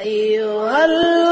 أيها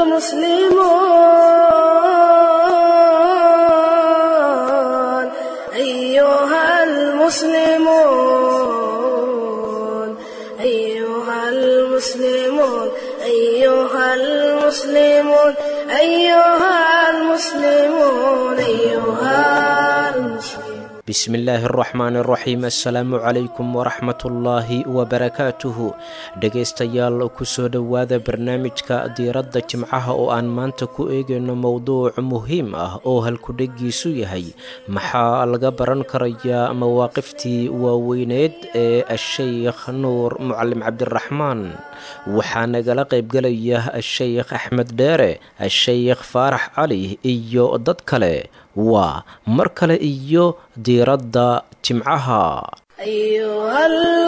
المسلمون أيها المسلمون أيها المسلمون أيها المسلمون أيها المسلمون أيها المسلمون bismillaahi araxmaan araxiim assalaamu calaykum waraxmatullaahi wabarakaatuhu dhegaystayaal kusoo dhowaada barnaamijka diiradda jimcaha oo aan maanta ku eegayno mowduuc muhiim ah oo halkudhegiisu yahay maxaa laga baran karayaa mawaaqiftii waaweyneed ee asheykh nuur mucalim cabdiraxmaan waxaa nagala qaybgelaya asheykh axmed dheere asheykh faarax cali iyo dad kale waa mar kale iyo diiradda jimcaha أيها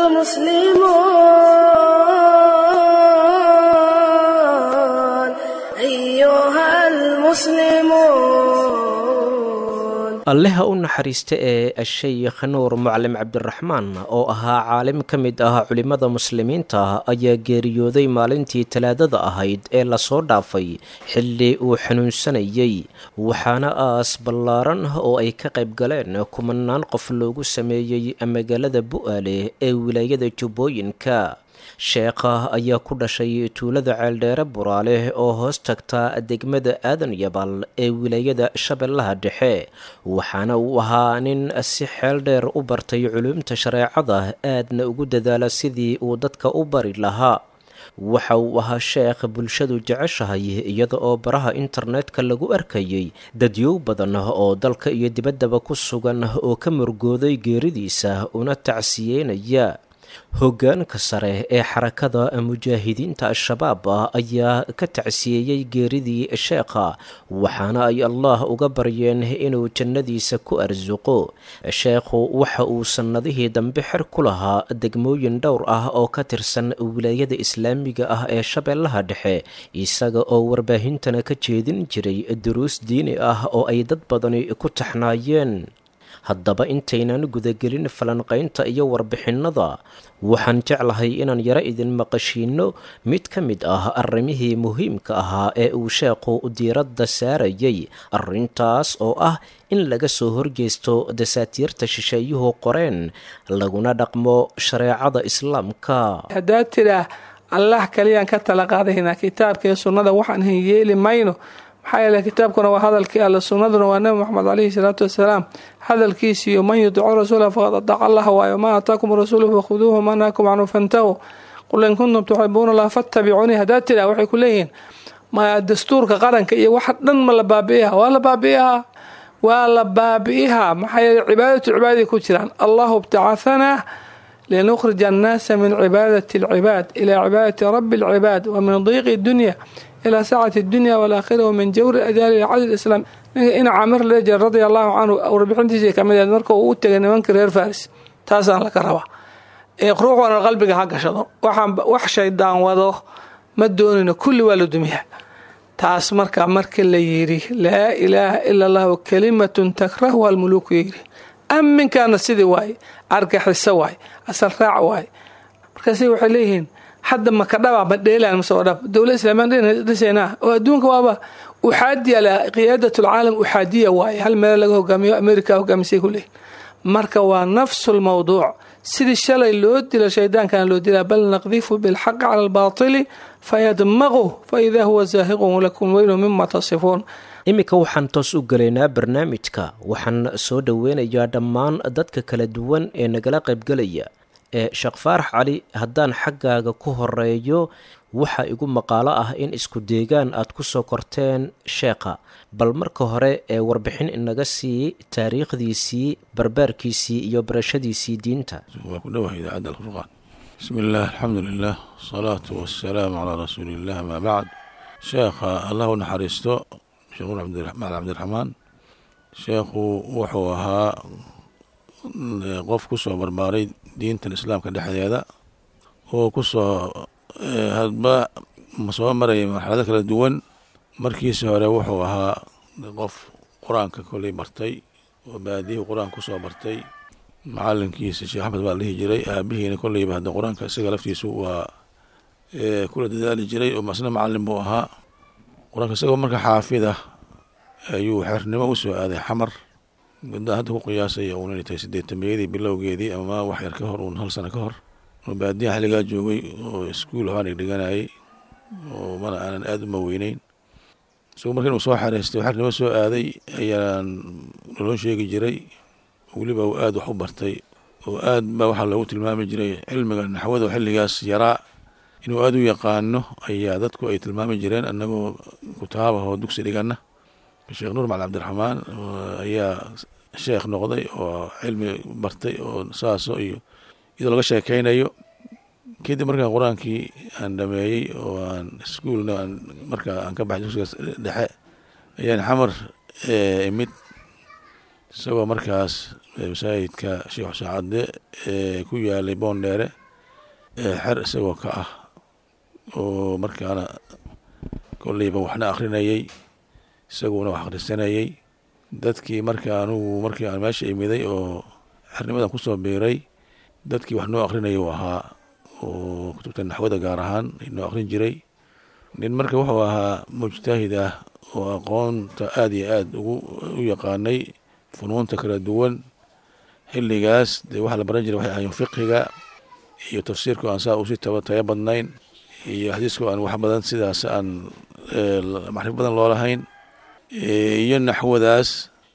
المسلمون alleha u naxariista ee asheykh nuur mucalim cabdiraxmaan oo ahaa caalim ka mid ah culimmada muslimiinta ayaa geeriyooday maalintii talaadada ahayd ee lasoo dhaafay xilli uu xanuunsanayay waxaana aas ballaaran oo ay ka qayb galeen kumanaan qof loogu sameeyey magaalada bu'aale ee wilaayada jubbooyinka sheekha ayaa ku dhashay tuulada ceeldheere buraale oo hoos tagta degmada aadan yabal ee wilaayada shabeellaha dhexe waxaana uu ahaa nin si xeel dheer u bartay culuumta shareecada aadna ugu dadaala sidii uu dadka u bari lahaa waxa uu ahaa sheekh bulshadu jeceshahay iyada oo baraha internetka lagu arkayay dadyow badan oo dalka iyo dibaddaba ku sugan oo ka murgooday geeridiisa una tacsiyeynaya hoggaanka sare ee xarakada mujaahidiinta al-shabaab ayaa ka tacsiyeeyey geeridii sheekha waxaana ay allah uga baryeen inuu jannadiisa ku arsuqo sheekhu waxa uu sannadihii dambe xer ku lahaa degmooyin dhowr ah oo ka tirsan wilaayada islaamiga ah ee shabeellaha dhexe isaga oo warbaahintana ka jeedin jiray duruus diini ah oo ay dad badani ku taxnaayeen haddaba intaynan gudagelin falanqaynta iyo warbixinnada waxaan jeclahay inaan yaro idin maqashiinno mid ka mid ah arrimihii muhiimka ahaa ee uu sheekhu diiradda saarayay arrintaas oo ah in laga soo horjeysto dasaatiirta shisheeyuhu qoreen laguna dhaqmo shareecada islaamka haddaad tidhaah allah kaliyaan ka tala qaadaynaa kitaabka iyo sunnada waxaan hin yeeli mayno maxaa yeele kitaabkuna waa hadalkii alle sunnaduna waa nebi moxamed caleyhi salaatu wasalaam hadalkiisiiyo man yudicu rasuula faqad adaca allah waayo maa aataakum rasuulu fakhuduuhu ma naakum canhu fantahu qul in kuntum tuxibuuna allah fattabicuunii haddaad tidhah waxay ku leeyihiin ma dastuurka qaranka iyo waxa dhan ma la baabi'ihaa waa la baabi'ihaa waa la baabi'ihaa maxaa yeele cibaadatu cibaadaday ku jiraan allahu ibtacahanaa linukhrija annaasa min cibaadati alcibaad ilaa cibaadati rabbi alcibaad wa min diiqi dunya ilaa saacati dunya walaakhira wa min jawri adaali ila cadl islaam ninka ina camir leejer radia allahu canhu warbixintiisii kamid ahed marka uu u tegay nimankii reer faris taasaan laga rabaa ruux wana qalbiga ha gashado waxaan wax shaydaan wado ma doonino kulli waa la dumiyaa taas marka markii la yidhi laa ilaaha ila allahu kalimatun takrahuha almuluuku yidhi aminkaana sidii waaye argaxiso waaye asal raac waaye markaasi waxay leeyihiin hadda makadhaba ma dheelaan mase oo dhab dowlad islaamiyan dhisaynaa oo adduunka waaba uxaadiya la qiyaadat alcaalam uxaadiya waaye hal meelo laga hogaamiyo america hogaamisay ku leeyihin marka waa nafsu lmawduuc sidii shalay loo dilo shaydaankana loo dilaa bal naqdifu bilxaqi cala albaatili fayadmaqu faidaa huwa zaahiqun lakum weynu mima tasifuun iminka waxaan toos u gelaynaa barnaamijka waxaan soo dhoweynayaa dhammaan dadka kala duwan ee nagala qaybgelaya ee sheekh faarax cali haddaan xaggaaga ku horeeyo waxaa igu maqaalo ah in isku deegaan aad ku soo korteen sheekha bal marka hore ee warbixin inaga sii taariikhdiisii barbaarkiisii iyo barashadiisii diinta waa ku dhowahay idaacadda alfurqaan bismi illah alxamdu lilah asalaatu wasalaamu calaa rasuuli illah amaa bacd sheekha allah u naxariisto sheekh nuur macali cabdiraxmaan sheekhu wuxuu ahaa qof ku soo barbaaray diintan islaamka dhexdeeda oo ku soo hadba soo maraya marxalado kala duwan markiisi hore wuxuu ahaa qof qur-aanka koley bartay oo baadiyihii qur-aanka kusoo bartay macalinkiisa sheekh axmed baa la dhihi jiray aabihiina kolleyba hadda qur-aanka isaga laftiisu waa kula dadaali jiray oo masna macalin buu ahaa qur-aanka isagoo marka xaafid ah ayuu xernimo u soo aaday xamar muddaa hadda ku qiyaasaya uun inay tahay sideetameyadii bilowgeedii ama wax yar ka hor uun hal sano ka hor oo baadiyaha xilligaa joogay oo iskuul ahaan dhigdhiganayay oo mana aanan aada uma weyneyn isagoo marka inuu soo xareystay oo xernimo soo aaday ayaan naloo sheegi jiray weliba uu aada wax u bartay oo aad baa waxaa loogu tilmaami jiray cilmiga naxwada oo xilligaas yaraa inuu aada u yaqaano ayaa dadku ay tilmaami jireen annagoo kutaabah oo dugsi dhigana sheekh nuur macali cabdiraxmaan ayaa sheekh noqday oo cilmi bartay oo saaso iyo iyadoo laga sheekeynayo kadib markaan qur-aankii aan dhameeyey oo aan iskuolna aan markaa aan ka baxay dugsigaas dhexe ayaan xamar imid isagoo markaas masaajidka sheekh xuseen cadde ee ku yaalay boondheere xer isagoo ka ah oo markaana kolleyba waxna akrinayey isaguna wax akhrisanayey dadkii marka anugu markii aan meesha imiday oo xernimadan kusoo biiray dadkii wax noo akrinaya uu ahaa oo kutubta naxwada gaar ahaan noo akrin jiray nin marka wuxuu ahaa mujtahid ah oo aqoonta aada iyo aada ugu u yaqaanay funuunta kala duwan xilligaas dee waxaa la baran jiray waxay ahayen fiqiga iyo tafsiirku aan saa usi taba taya badnayn iyo xadiisku aan wax badan sidaas aan macrifo badan loo lahayn iyo naxwadaas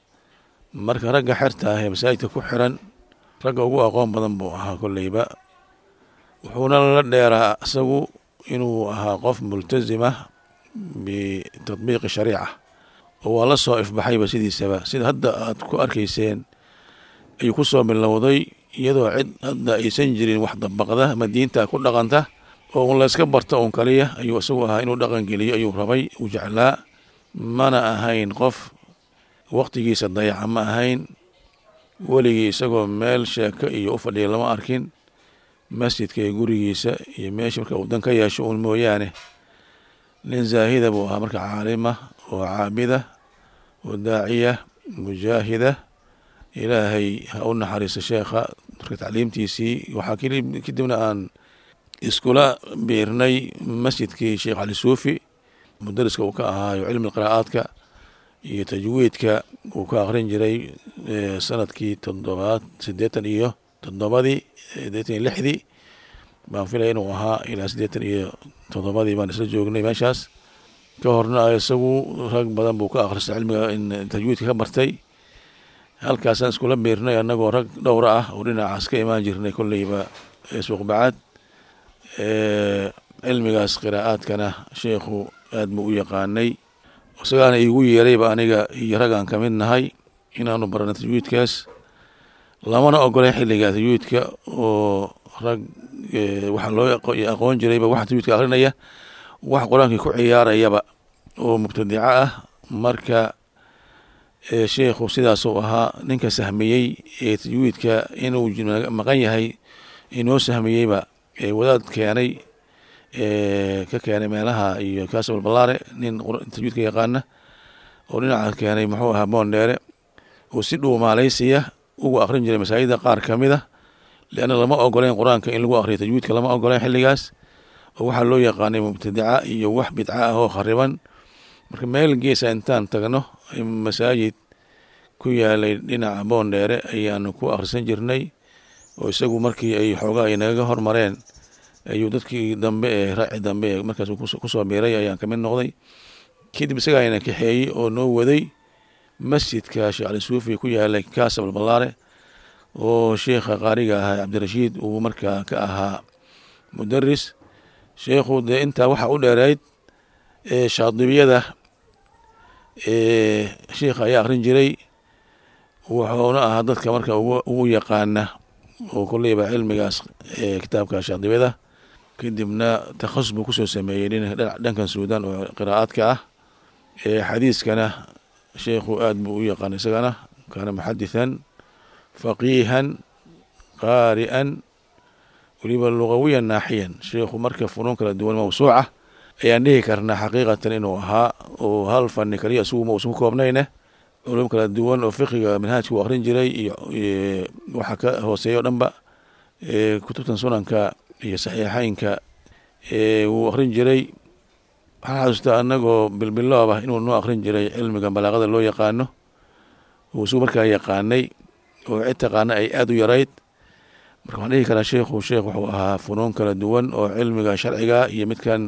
marka ragga xerta ah ee masaajidka ku xiran ragga ugu aqoon badan buu ahaa kolleyba wuxuuna la dheeraa isagu inuu ahaa qof multazima bitadbiiqi shariica oo waa la soo ifbaxayba sidiisaba sida hadda aad ku arkayseen ayuu ku soo bilowday iyadoo cid hadda aysan jirin wax dabaqda ama diinta ku dhaqanta oo un layska barto un kaliya ayuu isagu ahaa inuu dhaqan geliyo ayuu rabay uu jeclaa mana ahayn qof waqtigiisa dayaca ma ahayn weligii isagoo meel sheeko iyo u fadhiya lama arkin masjidka iyo gurigiisa iyo meesha marka uu dan ka yeesho uun mooyaane nin zaahida buu ahaa marka caalima oo caabida oo daaciya mujaahida ilaahay ha u naxariiso sheekha marka tacliimtiisii waxaa kadibna aan iskula biirnay masjidkii sheekh cali suufi mudariska uu ka ahaayo cilmi qiraa'aadka iyo tajwiidka uu ka akrin jiray sanadkii toddobaad siddeetan iyo toddobadii siddeetan iyo lixdii baan filaya inuu ahaa ilaa siddeetan iyo toddobadii baan isla joognay meeshaas ka horna isagu rag badan buu ka akhristay cilmiga in tajwiidka ka bartay halkaasaan iskula biirnay annagoo rag dhowra ah oo dhinacaas ka imaan jirnay kolleyba suuqbacaad cilmigaas qiraa'aadkana sheekhu aad buu u yaqaanay isagaana iigu yeerayba aniga iyo ragaan ka mid nahay inaanu barano tajwiidkaas lamana ogolay xilliga tajwiidka oo rag waxaa loo aqoon jirayba waxa tajwiidka akrinaya wax qur-aankii ku ciyaarayaba oo mubtadico ah marka sheekhu sidaasuu ahaa ninka sahmiyey ee tajwiidka inuu maqan yahay inoo sahmiyeyba wadaad keenay ka keenay meelaha iyo kaasabal ballaare nin tajwiidka yaqaana oo dhinaca keenay muxuu ahaa boondheere oo si dhuumaalaysiya ugu akrin jiray masaajida qaar ka mid a leanna lama ogoleyn qur-aanka in lagu akriyo tajwiidka lama ogoleyn xilligaas oo waxaa loo yaqaanay mubtadica iyo wax bidca ah oo khariban marka meel geesa intaan tagno masaajid ku yaalay dhinaca boondheere ayaanu ku akhrisan jirnay oo isagu markii ay xoogaa ay nagaga hormareen ayuu dadkii dambe ee raaci dambe ee markaas kusoo biiray ayaan kamid noqday kadib isagaa ayna kaxeeyey oo noo waday masjidka sheekh cali suufi ku yaalay kaasabal ballaare oo sheekha qaariga ahaa cabdirashiid uu markaa ka ahaa mudaris sheekhu dee intaa waxaa u dheereyd shaadibiyada sheikha ayaa akrin jiray wuxuuna ahaa dadka marka ugu yaqaana oo kolleyba cilmigaas kitaabka shaadibiyada kadibna takhasus buu kusoo sameeyey dhankan suudan oo qiraa'aadka ah xadiiskana sheikhu aad buu u yaqaan isagana kaana muxadithan faqiihan qaari'an weliba lugawiyan naaxiyan sheikhu marka funuun kala duwan mawsuuca ayaan dhihi karnaa xaqiiqatan inuu ahaa oo hal fani kaliya isugu ma uusan ku koobnayne culum kala duwan oo fiqiga manhaajka uu akrin jiray iyo waxa ka hooseeya o dhanba kutubtan sunanka iyo saxiixeynka wuu akrin jiray waxaan xasuustaa anagoo bilbiloob ah inuu noo akrin jiray cilmiga balaaqada loo yaqaano uu isagu markaa yaqaanay oo cid taqaana ay aada u yarayd marka waxaan dhihi karaa sheikhu sheekh wuxuu ahaa funuun kala duwan oo cilmiga sharciga iyo midkan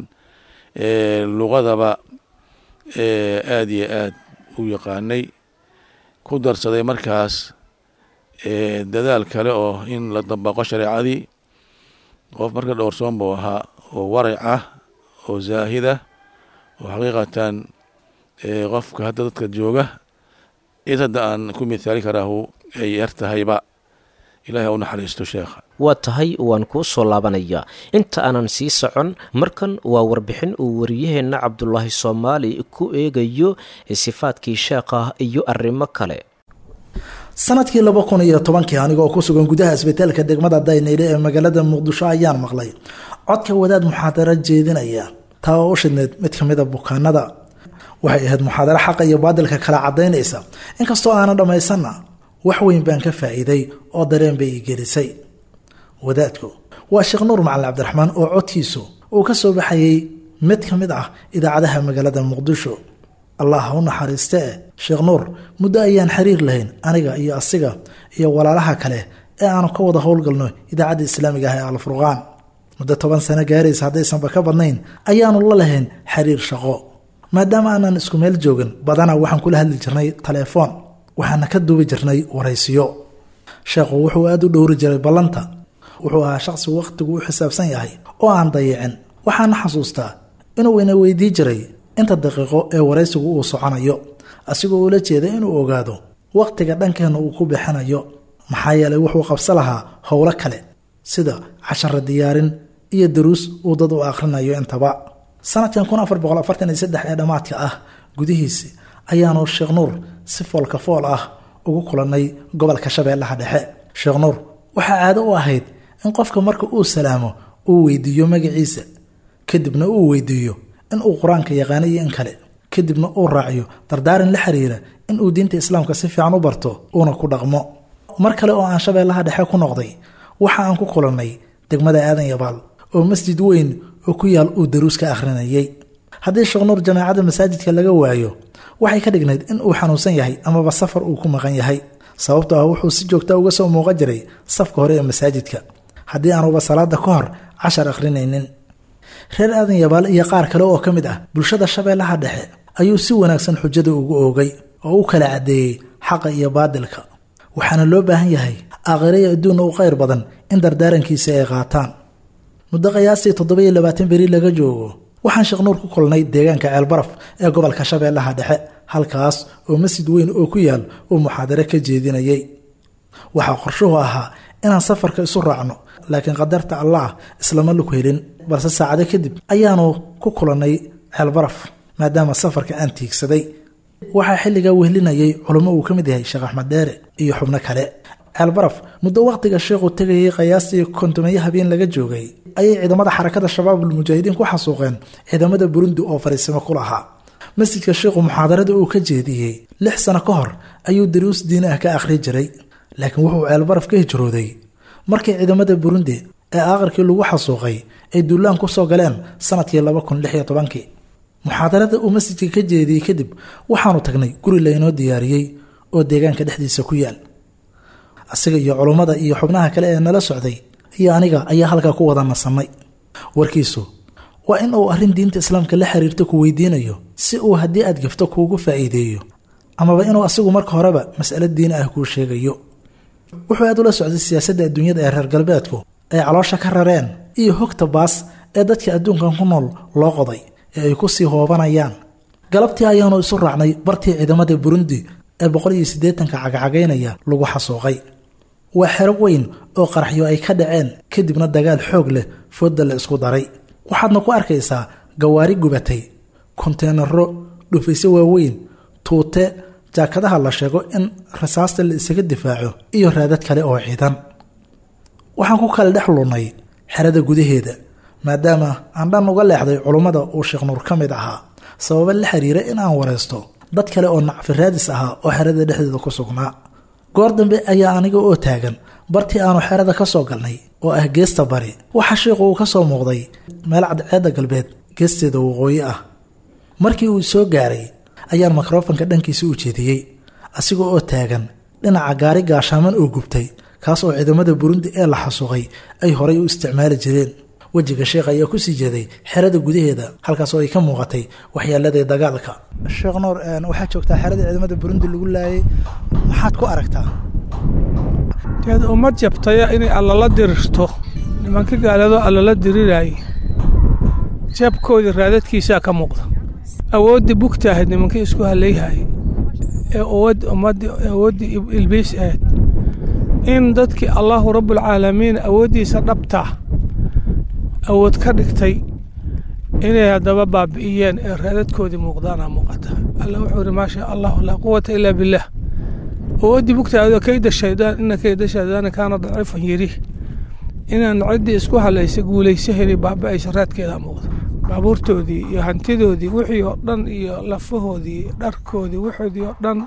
luqadaba aada iyo aad u yaqaanay ku darsaday markaas dadaal kale oo in la dabaqo shareecadii qof marka dhowrsoon buu ahaa oo warac ah oo zaahida oo xaqiiqatan qofka hadda dadka jooga cid hadda aan ku mithaali karaahu ay yar tahayba ilahi ha u naxariisto sheekha waa tahay waan kuu soo laabanayaa inta aanan sii socon markan waa warbixin uu wariyaheenna cabdulaahi soomaali ku eegayo sifaadkii sheekha iyo arrimo kale sanadkii laba kun iyo tobankii anigoo ku sugan gudaha isbitaalka degmada dayneyle ee magaalada muqdisho ayaan maqlay codka wadaad muxaadaro jeedinaya taa oo u shidneyd mid ka mida bukaanada waxay ahayd muxaadaro xaqa iyo baadilka kala cadaynaysa inkastoo aanan dhammaysanna wax weyn baan ka faa'iiday oo dareen bay ii gelisay wadaadku waa sheekh nuur macalin cabdiraxmaan oo codkiisu uu ka soo baxayay mid ka mid ah idaacadaha magaalada muqdisho allah ha u naxariiste eh sheekh nuur muddo ayaan xiriir lahayn aniga iyo asiga iyo walaalaha kale ee aanu ka wada howlgalno idaacadda islaamiga ah ee alfurqaan muddo toban sano gaaraysa haddaysanba ka badnayn ayaanu la lahayn xiriir shaqo maadaama aanan isku meel joogin badanaa waxaan kula hadli jirnay taleefoon waxaana ka duubi jirnay waraysiyo sheekhu wuxuu aada u dhowri jiray ballanta wuxuu ahaa shaqsi wakhtigu u xisaabsan yahay oo aan dayicin waxaana xasuustaa inuu ina weydii jiray inta daqiiqo ee waraysigu uu soconayo asigoo ula jeeda inuu ogaado wakhtiga dhankeenna uu ku bixinayo maxaa yeelay wuxuu qabsa lahaa howlo kale sida casharo diyaarin iyo daruus uu dad u akhrinayo intaba sanadkan kun afar boqol afartan iyo saddex ee dhammaadka ah gudihiisi ayaanu sheekh nuur si foolka fool ah ugu kulannay gobolka shabeellaha dhexe sheekh nuur waxaa caado u ahayd in qofka marka uu salaamo uu weydiiyo magaciisa kadibna uu weydiiyo in uu qur-aanka yaqaano iyo in kale kadibna uu raaciyo dardaaran la xiriira in uu diinta islaamka si fiican u barto uuna ku dhaqmo mar kale oo aan shabeellaha dhexe ku noqday waxa aan ku kulannay degmada aadan yabaal oo masjid weyn oo ku yaal uu daruus ka akhrinayay haddii sheekh nuur jamaacadda masaajidka laga waayo waxay ka dhignayd in uu xanuunsan yahay amaba safar uu ku maqan yahay sababtoo ah wuxuu si joogta uga soo muuqan jiray safka hore ee masaajidka haddii aanuba salaada ka hor cashar akhrinaynin reer aadan yabaal iyo qaar kale oo ka mid ah bulshada shabeellaha dhexe ayuu si wanaagsan xujada ugu oogay oo u kala caddeeyey xaqa iyo baadilka waxaana loo baahan yahay aakhiraya adduunna u khayr badan in dardaarankiisa ay qaataan muddo qiyaastii toddobiyo labaatan beri laga joogo waxaan sheekh nuur ku kulnay deegaanka ceelbaraf ee gobolka shabeellaha dhexe halkaas oo masjid weyn oo ku yaal uu muxaadare ka jeedinayay waxaa qorshuhu ahaa inaan safarka isu raacno laakiin qadarta allah islama lug helin balse saacado kadib ayaanu ku kulannay ceelbaraf maadaama safarka aan tiigsaday waxaa xilligaa wehlinayay culummo uu ka mid yahay sheekh axmed dheere iyo xubno kale ceelbaraf muddo wakhtiga sheekhu tegayay qiyaastii kontomeyo habeen laga joogay ayay ciidamada xarakada shabaabul mujaahidiin ku xasuuqeen ciidamada burundi oo fariisimo ku lahaa masjidka sheekhu muxaadarada uu ka jeediyey lix sano ka hor ayuu daruus diin ah ka akhri jiray laakiin wuxuu ceelbaraf ka hijrooday markii ciidamada burundi ee aakhirkii lagu xasuuqay ay duulaan ku soo galeen sanadkii laba kun lix iyo tobankii muxaadarada uu masjidka ka jeediyey kadib waxaanu tagnay guri laynoo diyaariyey oo deegaanka dhexdiisa ku yaal asiga iyo culummada iyo xubnaha kale ee nala socday iyo aniga ayaa halkaa ku wada nasannay warkiisu waa in uu arrin diinta islaamka la xiriirto ku weydiinayo si uu haddii aad gafto kuugu faa'iideeyo amaba inuu asigu marka horeba mas'alo diin ah kuu sheegayo wuxuu aad ula socday siyaasadda adduunyada ee reer galbeedku ay caloosha ka rareen iyo hogta baas ee dadka adduunkan ku nool loo qoday ee ay ku sii hoobanayaan galabtii ayaanu isu raacnay bartii ciidamada burundi ee boqol iyo siddeetanka cagacagaynaya lagu xasuuqay waa xero weyn oo qaraxyo ay ka dhaceen kadibna dagaal xoog leh fooda la isku daray waxaadna ku arkaysaa gawaari gubatay konteenaro dhufaysyo waaweyn tuute jaakadaha la sheego in rasaasta la isaga difaaco iyo raadad kale oo ciidan waxaan ku kala dhex lunnay xerada gudaheeda maadaama aan dhan uga leexday culummada uu sheekh nuur ka mid ahaa sababa la xiriira in aan waraysto dad kale oo nacfi raadis ahaa oo xerada dhexdeeda ku sugnaa goor dambe ayaa aniga oo taagan bartii aanu xerada ka soo galnay oo ah geesta bari waxaa shiiqu uu ka soo muuqday meel cadceedda galbeed geesteeda waqooyi ah markii uu soo gaaray ayaan mikrofanka dhankiisa u jeediyey asiga oo taagan dhinaca gaari gaashaaman oo gubtay kaas oo ciidamada burundi ee la xasuuqay ay horay u isticmaali jireen wejiga sheekh ayaa kusii jeeday xerada gudaheeda halkaas oo ay ka muuqatay waxyaaladii dagaalka sheekh nuur waxaad joogtaa xeradii ciidamada burundi lagu laayay maxaad ku aragtaa deed ummad jabtaya inay allala dirirto nimanka gaaladoo allala diriraaye jabkoodii raadadkiisaa ka muuqda awooddii bugta ahayd nimankii isku hallayhaye ee uwad ummaddii awooddii ilbiis ahayd in dadkii allaahu rabbulcaalamiin awooddiisa dhabtaa awood ka dhigtay inay haddaba baabi'iyeen ee raadadkoodii muuqdaana muuqata alla wuxuu ihi maasha allahu laa quwata ilaa billaah awooddii bugtaado kayda shaydaan ina kayda shaydaani kaana daciifan yidhi inaan ciddii isku halaysay guulaysaheli baaba'aysa raadkeedaa muuqda baabuurtoodii iyo hantidoodii wixii oo dhan iyo lafahoodii dharkoodii wixoodii oo dhan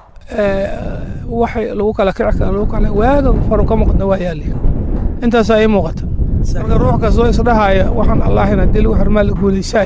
waxay lagu kala kici kara lagu kala waaga horu ka muuqda waa yaali intaasaa ii muuqata marka ruux kastoo isdhahaya waxaan allahin haddii lagu xirmaa la guulaysaay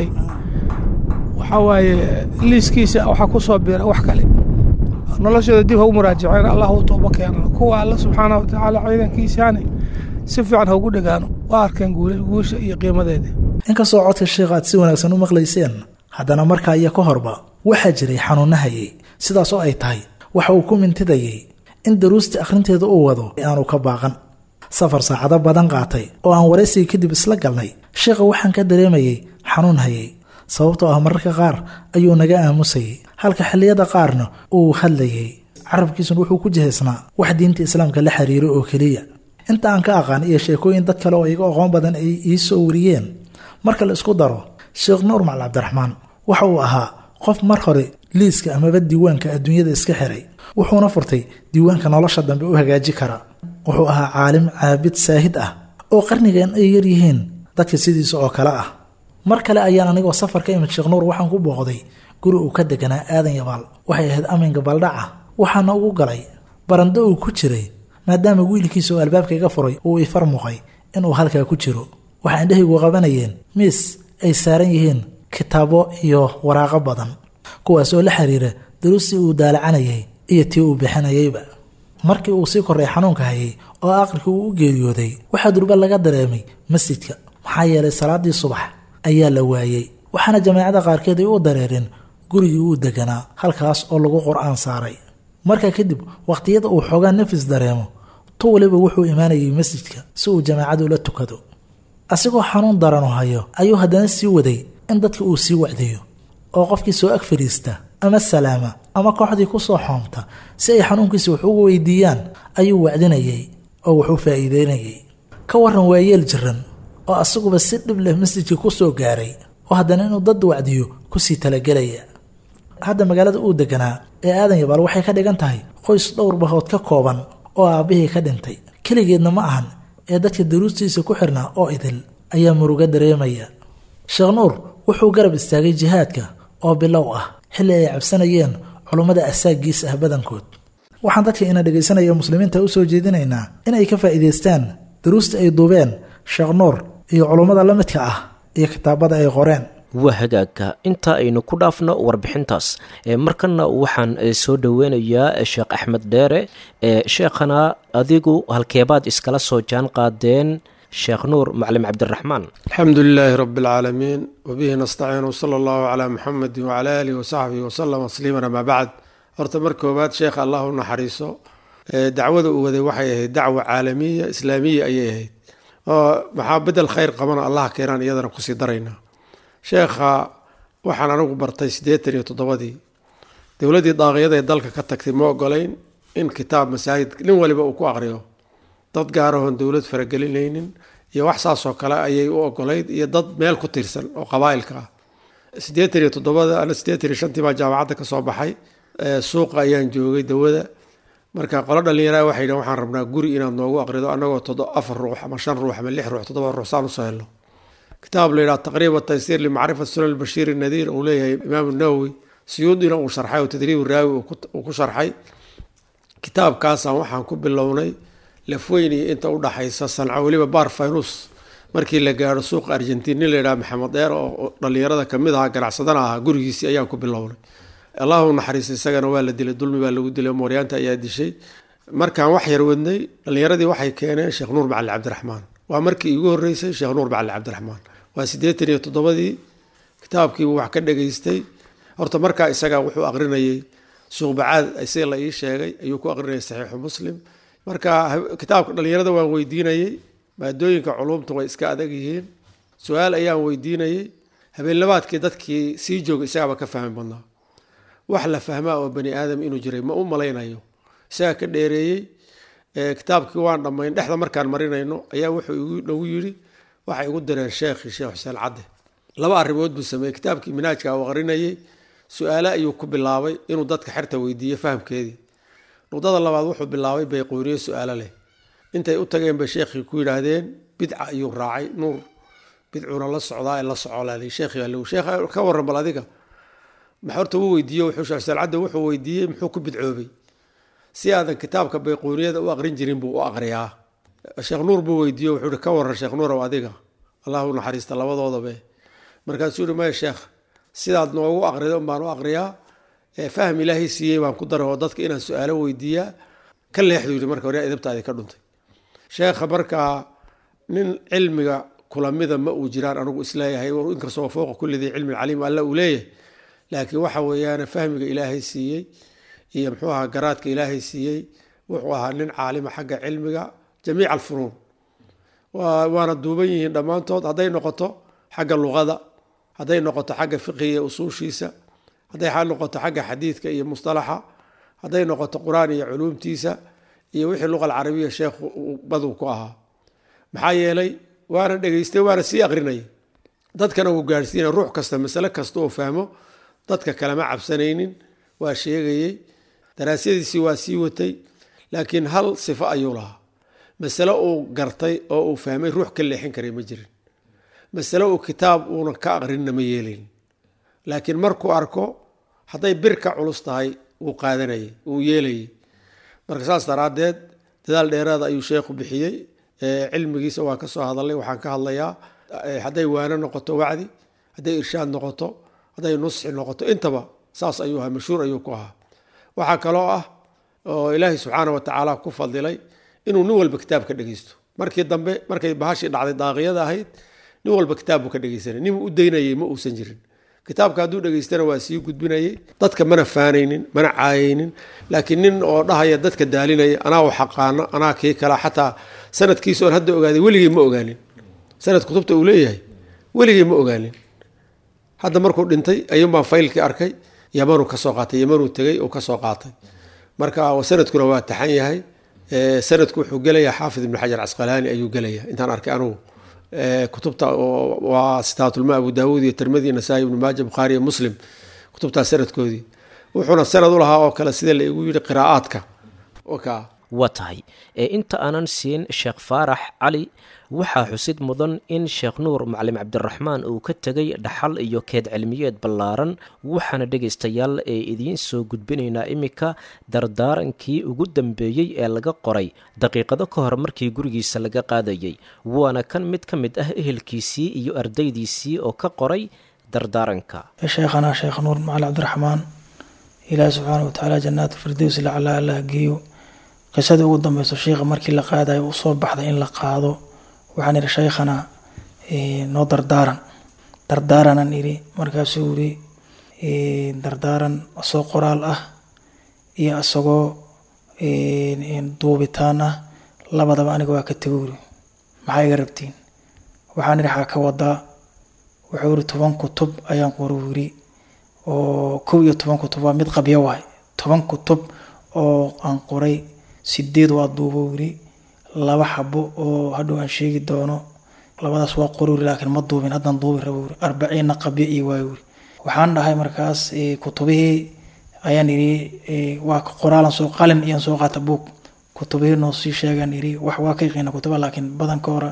waxaa waaye liiskiisa waxaa ku soo biira wax kale noloshooda dib hagu muraajaceen allah u tooba keenan kuwa alla subxaana watacaala ciidankiisaani si fiican haugu dhegaano waa arkeen guusha iyo qiimadeedii inkastoo codka sheekh aad si wanaagsan u maqlayseen haddana markaa iyo ka horba waxaa jiray xanuunahayay sidaas oo ay tahay waxa uu ku mintidayay in daruustii akhrinteeda uu wado aanu ka baaqan safar saacado badan qaatay oo aan waraysiga kadib isla galnay sheekha waxaan ka dareemayey xanuun hayay sababtoo ah mararka qaar ayuu naga aamusayay halka xilliyada qaarna uu hadlayay carabkiisuna wuxuu ku jihaysnaa wax diinta islaamka la xiriiro oo keliya inta aan ka aqaan iyo sheekooyin dad kale oo iga aqoon badan ay ii soo wariyeen marka la isku daro sheekh nuur macali cabdiraxmaan waxa uu ahaa qof mar hore liiska amaba diiwaanka adduunyada iska xiray wuxuuna furtay diiwaanka nolosha dambe u hagaaji kara wuxuu ahaa caalim caabid saahid ah oo qarnigan ay yaryihiin dadka sidiisa oo kale ah mar kale ayaan anigoo safar ka imid sheekh nuur waxaan ku booqday guri uu ka deganaa aadan yabaal waxay ahayd aminka baldhaca waxaana ugu galay barando uu ku jiray maadaama wiilkiisa oo albaabka iga furay uu ifar muuqay inuu halkaa ku jiro waxaa indhahaygu qabanayeen miis ay saaran yihiin kitaabo iyo waraaqo badan kuwaas oo la xiriira daruustii uu daalacanayay iyo tii uu bixinayayba markii uu sii korray xanuunka hayay oo aqrikii uu u geeriyooday waxaa durba laga dareemay masjidka maxaa yeelay salaadii subax ayaa la waayey waxaana jamaacada qaarkeed ay u dareereen gurigii uu deganaa halkaas oo lagu qur-aan saaray markaa kadib wakhtiyada uu xoogaa nafis dareemo tu waliba wuxuu imaanayay masjidka si uu jamaacada ula tukado asigoo xanuun daranu hayo ayuu haddana sii waday in dadka uu sii wacdiyo oo qofkii soo ag fadhiista ama salaama ama kooxdii ku soo xoomta si ay xanuunkiisa wax ugu weydiiyaan ayuu wacdinayay oo wax u faa'iideynayay ka waran waa yeel jiran oo asaguba si dhib leh masjidkii ku soo gaaray oo haddana inuu dad wacdiyo kusii talagelaya hadda magaalada uu deganaa ee aadan yabaal waxay ka dhigan tahay qoys dhowr bahood ka kooban oo aabbihii ka dhintay keligeedna ma ahan ee dadka daruustiisa ku xirnaa oo idil ayaa muruga dareemaya sheekh nuur wuxuu garab istaagay jihaadka oo bilow ah xilli ay cabsanayeen culummada asaagiis ah badankood waxaan dadka ina dhegaysanaya muslimiinta u soo jeedinaynaa inay ka faa'iidaystaan daruusta ay duubeen sheekh nuur iyo culummada la midka ah iyo kitaabada ay qoreen waa hagaagka inta aynu ku dhaafno warbixintaas markana waxaan soo dhoweynayaa sheekh axmed dheere sheekhana adigu halkeebaad iskala soo jaan qaadeen sheekh nuur maclim cabdiraxmaan alxamdu lilaahi rabi اlcaalamiin wbihi nastaciin wsala allahu calaa muxamedi wcala aalihi wasaxbihi wasalam tasliiman amaa bacd horta mar koobaad sheekha allah u naxariiso dacwada uu waday waxay ahayd dacwa caalamiya islaamiya ayay ahayd oo maxaa bedel khayr qabana allah keenaan iyadana kusii darayna sheekha waxaan anigu bartay siddeetan iyo toddobadii dowladdii daaqiyada ee dalka ka tagtay ma ogolayn in kitaab masaajid nin waliba uu ku aqriyo dad gaarahoon dowlad faragelinaynin iyo wax saasoo kale ayay u ogolayd iyo dad meel ku tirsan oo qabaa'ilka ah siddeetan iyo toddobada ana siddeetan iyo shantii baa jaamacadda ka soo baxay suuqa ayaan joogay dawada marka qolo dhallinyaraa waxay yidhahen waxaan rabnaa guri inaad noogu aqrido annagoo todo afar ruux ama shan ruux ama lix ruux toddoba ruux saan usoo helno kitaab la yidhaha taqriiba taysiir limacrifat sunan bashiir nadiir uu leeyahay imaamu nawowi siyuudina uu sharxay oo tadriib raawi uu ku sharxay kitaabkaasaan waxaan ku bilownay lafweyni inta u dhaxaysa sanco weliba bar faynus markii la gaaro suuqa argentin nin la yidhaha maxamed dheer oo dhalinyarada kamid ahaa ganacsadana ahaa gurigiisii ayaan ku bilownay allahu naxariista isagana waa la dilay dulmi baa lagu dilay mooryaanta ayaa dishay markaan wax yar wadnay dhalinyaradii waxay keeneen sheekh nuur macali cabdiraxmaan waa markii iigu horeysay sheekh nuur macali cabdiraxmaan waa siddeetan iyo toddobadii kitaabkiibu wax ka dhageystay horta markaa isagaa wuxuu aqrinayay suuqbacaad isaga la ii sheegay ayuu ku aqrinayay saxiixu muslim marka kitaabka dhalinyarada waan weydiinayey maadooyinka culumta way iska adag yihiin su-aal ayaan weydiinayey habeenlabaadkii dadkii sii jooga isagaaba ka fahmi badnaa wax la fahmaa oo bani aadam inuu jiray ma u malaynayo isagaa ka dheereeyey kitaabkii waan dhammayn dhexda markaan marinayno ayaa wuxuu nagu yidhi waxay igu direen sheekhii sheekh xuseen cadde laba arrimood buu sameeyey kitaabkii minaajka uu aqrinayey su-aale ayuu ku bilaabay inuu dadka xerta weydiiyo fahamkeedii nuqdada labaad wuxuu bilaabay bayquuniye su-aalo leh intay u tageen bay sheekhii ku yidhaahdeen bidca ayuu raacay nuur bidcuuna la socdaa ee la socolaaday sheekhii baa sheekh ka warran bal adiga horta wuu weydiiye wuxuu sheekh xuseen cadde wuxuu weydiiyey muxuu ku bidcoobay si aadan kitaabka bayquuniyada u aqrin jirin buu u aqriyaa sheekh nuur buu weydiiye wuxuu ihi ka waran sheekh nuurow adiga allahu naxariista labadoodabe markaasuu yihi maya sheekh sidaad noogu aqrida un baan u aqriyaa fahm ilaahay siiyey baan ku daray oo dadka inaan su-aalo weydiiyaa ka leexdu yidhi marka hore idabtaadi ka dhuntay sheekha markaa nin cilmiga kulamida ma uu jiraan anigu isleeyahay inkastoo fowqa kulli dii cilmi caliim alla uu leeyahay laakiin waxa weeyaan fahmiga ilaahay siiyey iyo muxuu ahaa garaadka ilaahay siiyey wuxuu ahaa nin caalima xagga cilmiga jamiica alfunuun waana duuban yihiin dhammaantood hadday noqoto xagga luqada hadday noqoto xagga fiqiga iyo usuushiisa hadday noqoto xagga xadiidka iyo mustalaxa hadday noqoto qur-aan iyo culuumtiisa iyo wixii luqa alcarabiya sheekhu baduu ku ahaa maxaa yeelay waana dhegeystay waana sii aqrinayay dadkana uu gaadhsiinaya ruux kasta masale kasta oo fahmo dadka kalema cabsanaynin waa sheegayey daraasyadiisii waa sii watay laakiin hal sifo ayuu lahaa masale uu gartay oo uu fahmay ruux ka leexin karay ma jirin masale uu kitaab uuna ka aqrinna ma yeelayn laakiin markuu arko hadday bir ka culus tahay wuu qaadanayay wuu yeelayay marka saas daraaddeed dadaal dheeraada ayuu sheekhu bixiyey cilmigiisa waa ka soo hadalay waxaan ka hadlayaa hadday waano noqoto wacdi hadday irshaad noqoto hadday nusxi noqoto intaba saas ayuu ahaa mashhuur ayuu ku ahaa waxaa kaloo ah oo ilaahay subxaana wa tacaala ku fadilay inuu nin walba kitaab ka dhegeysto markii dambe markay bahashii dhacday daaqiyada ahayd nin walba kitaab buu ka dhegeysanay ninuu u daynayay ma uusan jirin kitaabka hadduu dhegeystana waa sii gudbinayay dadka mana faanaynin mana caayaynin laakiin nin oo dhahaya dadka daalinaya anaa u xaqaano anaa kii kala xataa sanadkiisa oon hadda ogaaday weligii ma ogaanin sanad kutubta uu leeyahay weligii ma ogaanin hadda markuu dhintay ayuunbaan faylkii arkay yamanuu kasoo qaatay yamanuu tegay uu kasoo qaatay marka sanadkuna waa taxan yahay sanadku wuxuu gelayaa xaafid ibnu xajar casqalaani ayuu gelaya intaan arkay anugu kutubta waa sitaatulma abu daawuud iyo tirmidi nasaa-i ibnu maaja bukhaari iyo muslim kutubtaas sanadkoodii wuxuuna sanad u lahaa oo kale sida la igu yidhi qiraa'aadka waa tahay ee inta aanan siin sheekh faarax cali waxaa xusid mudan in sheekh nuur macalin cabdiraxmaan uu ka tegay dhaxal iyo keed cilmiyeed ballaaran waxaana dhegaystayaal ee idiin soo gudbinaynaa iminka dardaarankii ugu dambeeyey ee laga qoray daqiiqado ka hor markii gurigiisa laga qaadayey waana kan mid ka mid ah ehelkiisii iyo ardaydiisii oo ka qoray dardaaranka sheekhanaa sheekh nuur macalin cabdiraxmaan ilaahi subxaana wa tacaala jannaat firdows lacalaa allah geeyo qisadii ugu dambeyso sheikha markii la qaadayo uu soo baxday in la qaado waxaan idhi shaykhana noo dardaaran dardaaranan idhi markaasuu yidhi dardaaran asoo qoraal ah iyo isagoo duubitaan ah labadaba aniga waa ka tego yiri maxaa iga rabtiin waxaan idhi xaa ka wadaa wuxuu yidhi toban kutub ayaan qoru yidhi oo kow iyo toban kutub waa mid qabyo waay toban kutub oo aan qoray sideed waa duubo yidhi laba xabo oo hadhow aan sheegi doono labadaas waa qoruri laakiin ma duubin haddaan duubi rabo yiri arbaciinna qabyo iyo waayo yiri waxaan dhahay markaas kutubihii ayaan idhi waa qoraalan soo qalin iyaan soo qaata buug kutubihii noo sii sheegaan idhi wax waa ka yaqiina kutuba laakiin badanka hore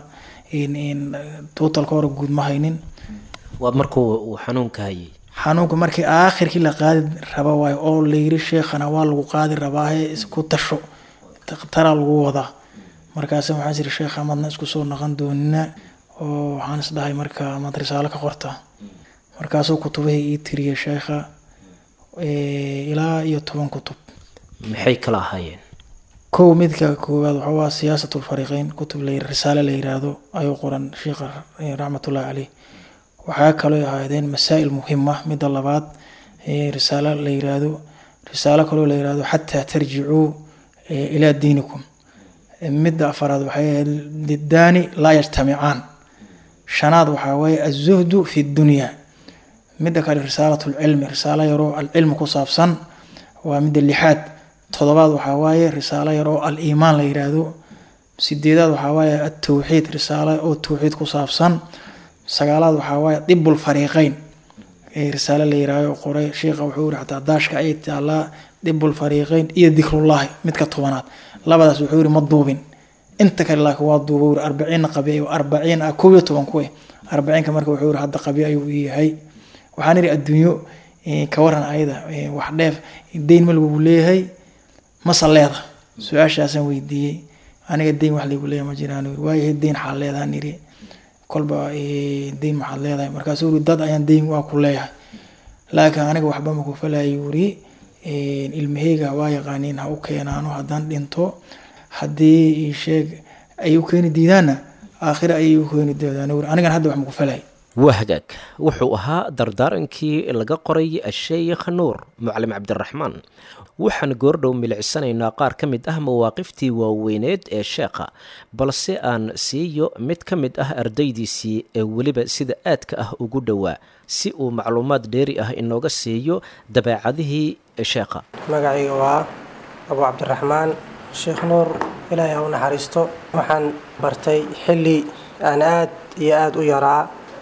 tuutalka hore guud ma haynin waa markuu uu xanuunka hayay xanuunka markii aakhirkii la qaadi raba waayo oo layiri sheekhana waa lagu qaadi rabaahe isku tasho taraa lagu wadaa markaas waxaan jiri sheekha amadna isku soo naqan doonina oo waxaan isdhahay marka amaad risaalo ka qortaa markaasuu kutubahii ii tiriyay sheekha ilaa iyo toban kutub maxay kala ahaayeen kow midka koowaad waxaa waa siyaasat lfariiqeyn kutub la risaale la yiraahdo ayuu qoran sheekha raxmatullahi caleyh waxaa kaloo ahaadeen masaa'il muhima midda labaad risaalo la yiraahdo risaalo kaloo la yiraahdo xataa tarjicuu ilaa diinikum midda afaraad waxay ahayd liddaani laa yajtamicaan shanaad waxaa weeye azuhdu fi dunya midda kale risaalat lcilmi risaalo yaroo alcilmi ku saabsan waa midda lixaad todobaad waxaa waaye risaalo yaroo al-iimaan la yiraahdo sideedaad waxaa waaye atowxiid risaalo oo towxiid ku saabsan sagaalaad waxaa waaye dibul fariiqeyn risaalo la yiraahdo qoray sheikha wuxuu yiri xataa daashka ayay taalaa dibul fariiqeyn iyo dikrullahi midka tobanaad labadaas wuxuu yiri ma duubin inta kale laakiin waa duuba wuri arbaciinna qabi arbaciin ah kow iyo toban kuwe arbaciinka marka wuxuu yiri hadda qabi ayuu yahay waxaan yiri adduunyo ka waran ayada wax dheef deyn ma lagu leeyahay mase leeda su-aashaasaan weydiiyey aniga deyn wax lagu leeyahay ma jiraan waayahay deyn xaa leedaan yiri kolba deyn maxaad leedahay markaasuu yiri dad ayaan deyn waa ku leeyahay laakiin aniga waxba maku falaya yuri ilmaheyga waa yaqaaniin ha u keenaano haddaan dhinto haddii sheeg ay u keeni diidaanna aakhira ayay u keeni doodaan yuri anigan hadda wax maku falay waa hagaag wuxuu ahaa dardaarankii laga qoray asheykh nuur mucalim cabdiraxmaan waxaan goordhow milicsanaynaa qaar ka mid ah mawaaqiftii waaweyneed ee sheekha balse aan siiyo mid ka mid ah ardaydiisii ee weliba sida aadka ah ugu dhowaa si uu macluumaad dheeri ah inooga siiyo dabeecadihii sheekha magacayga waa abu cabdiraxmaan sheekh nuur ilaahay ha u naxariisto waxaan bartay xilli aan aad iyo aada u yaraa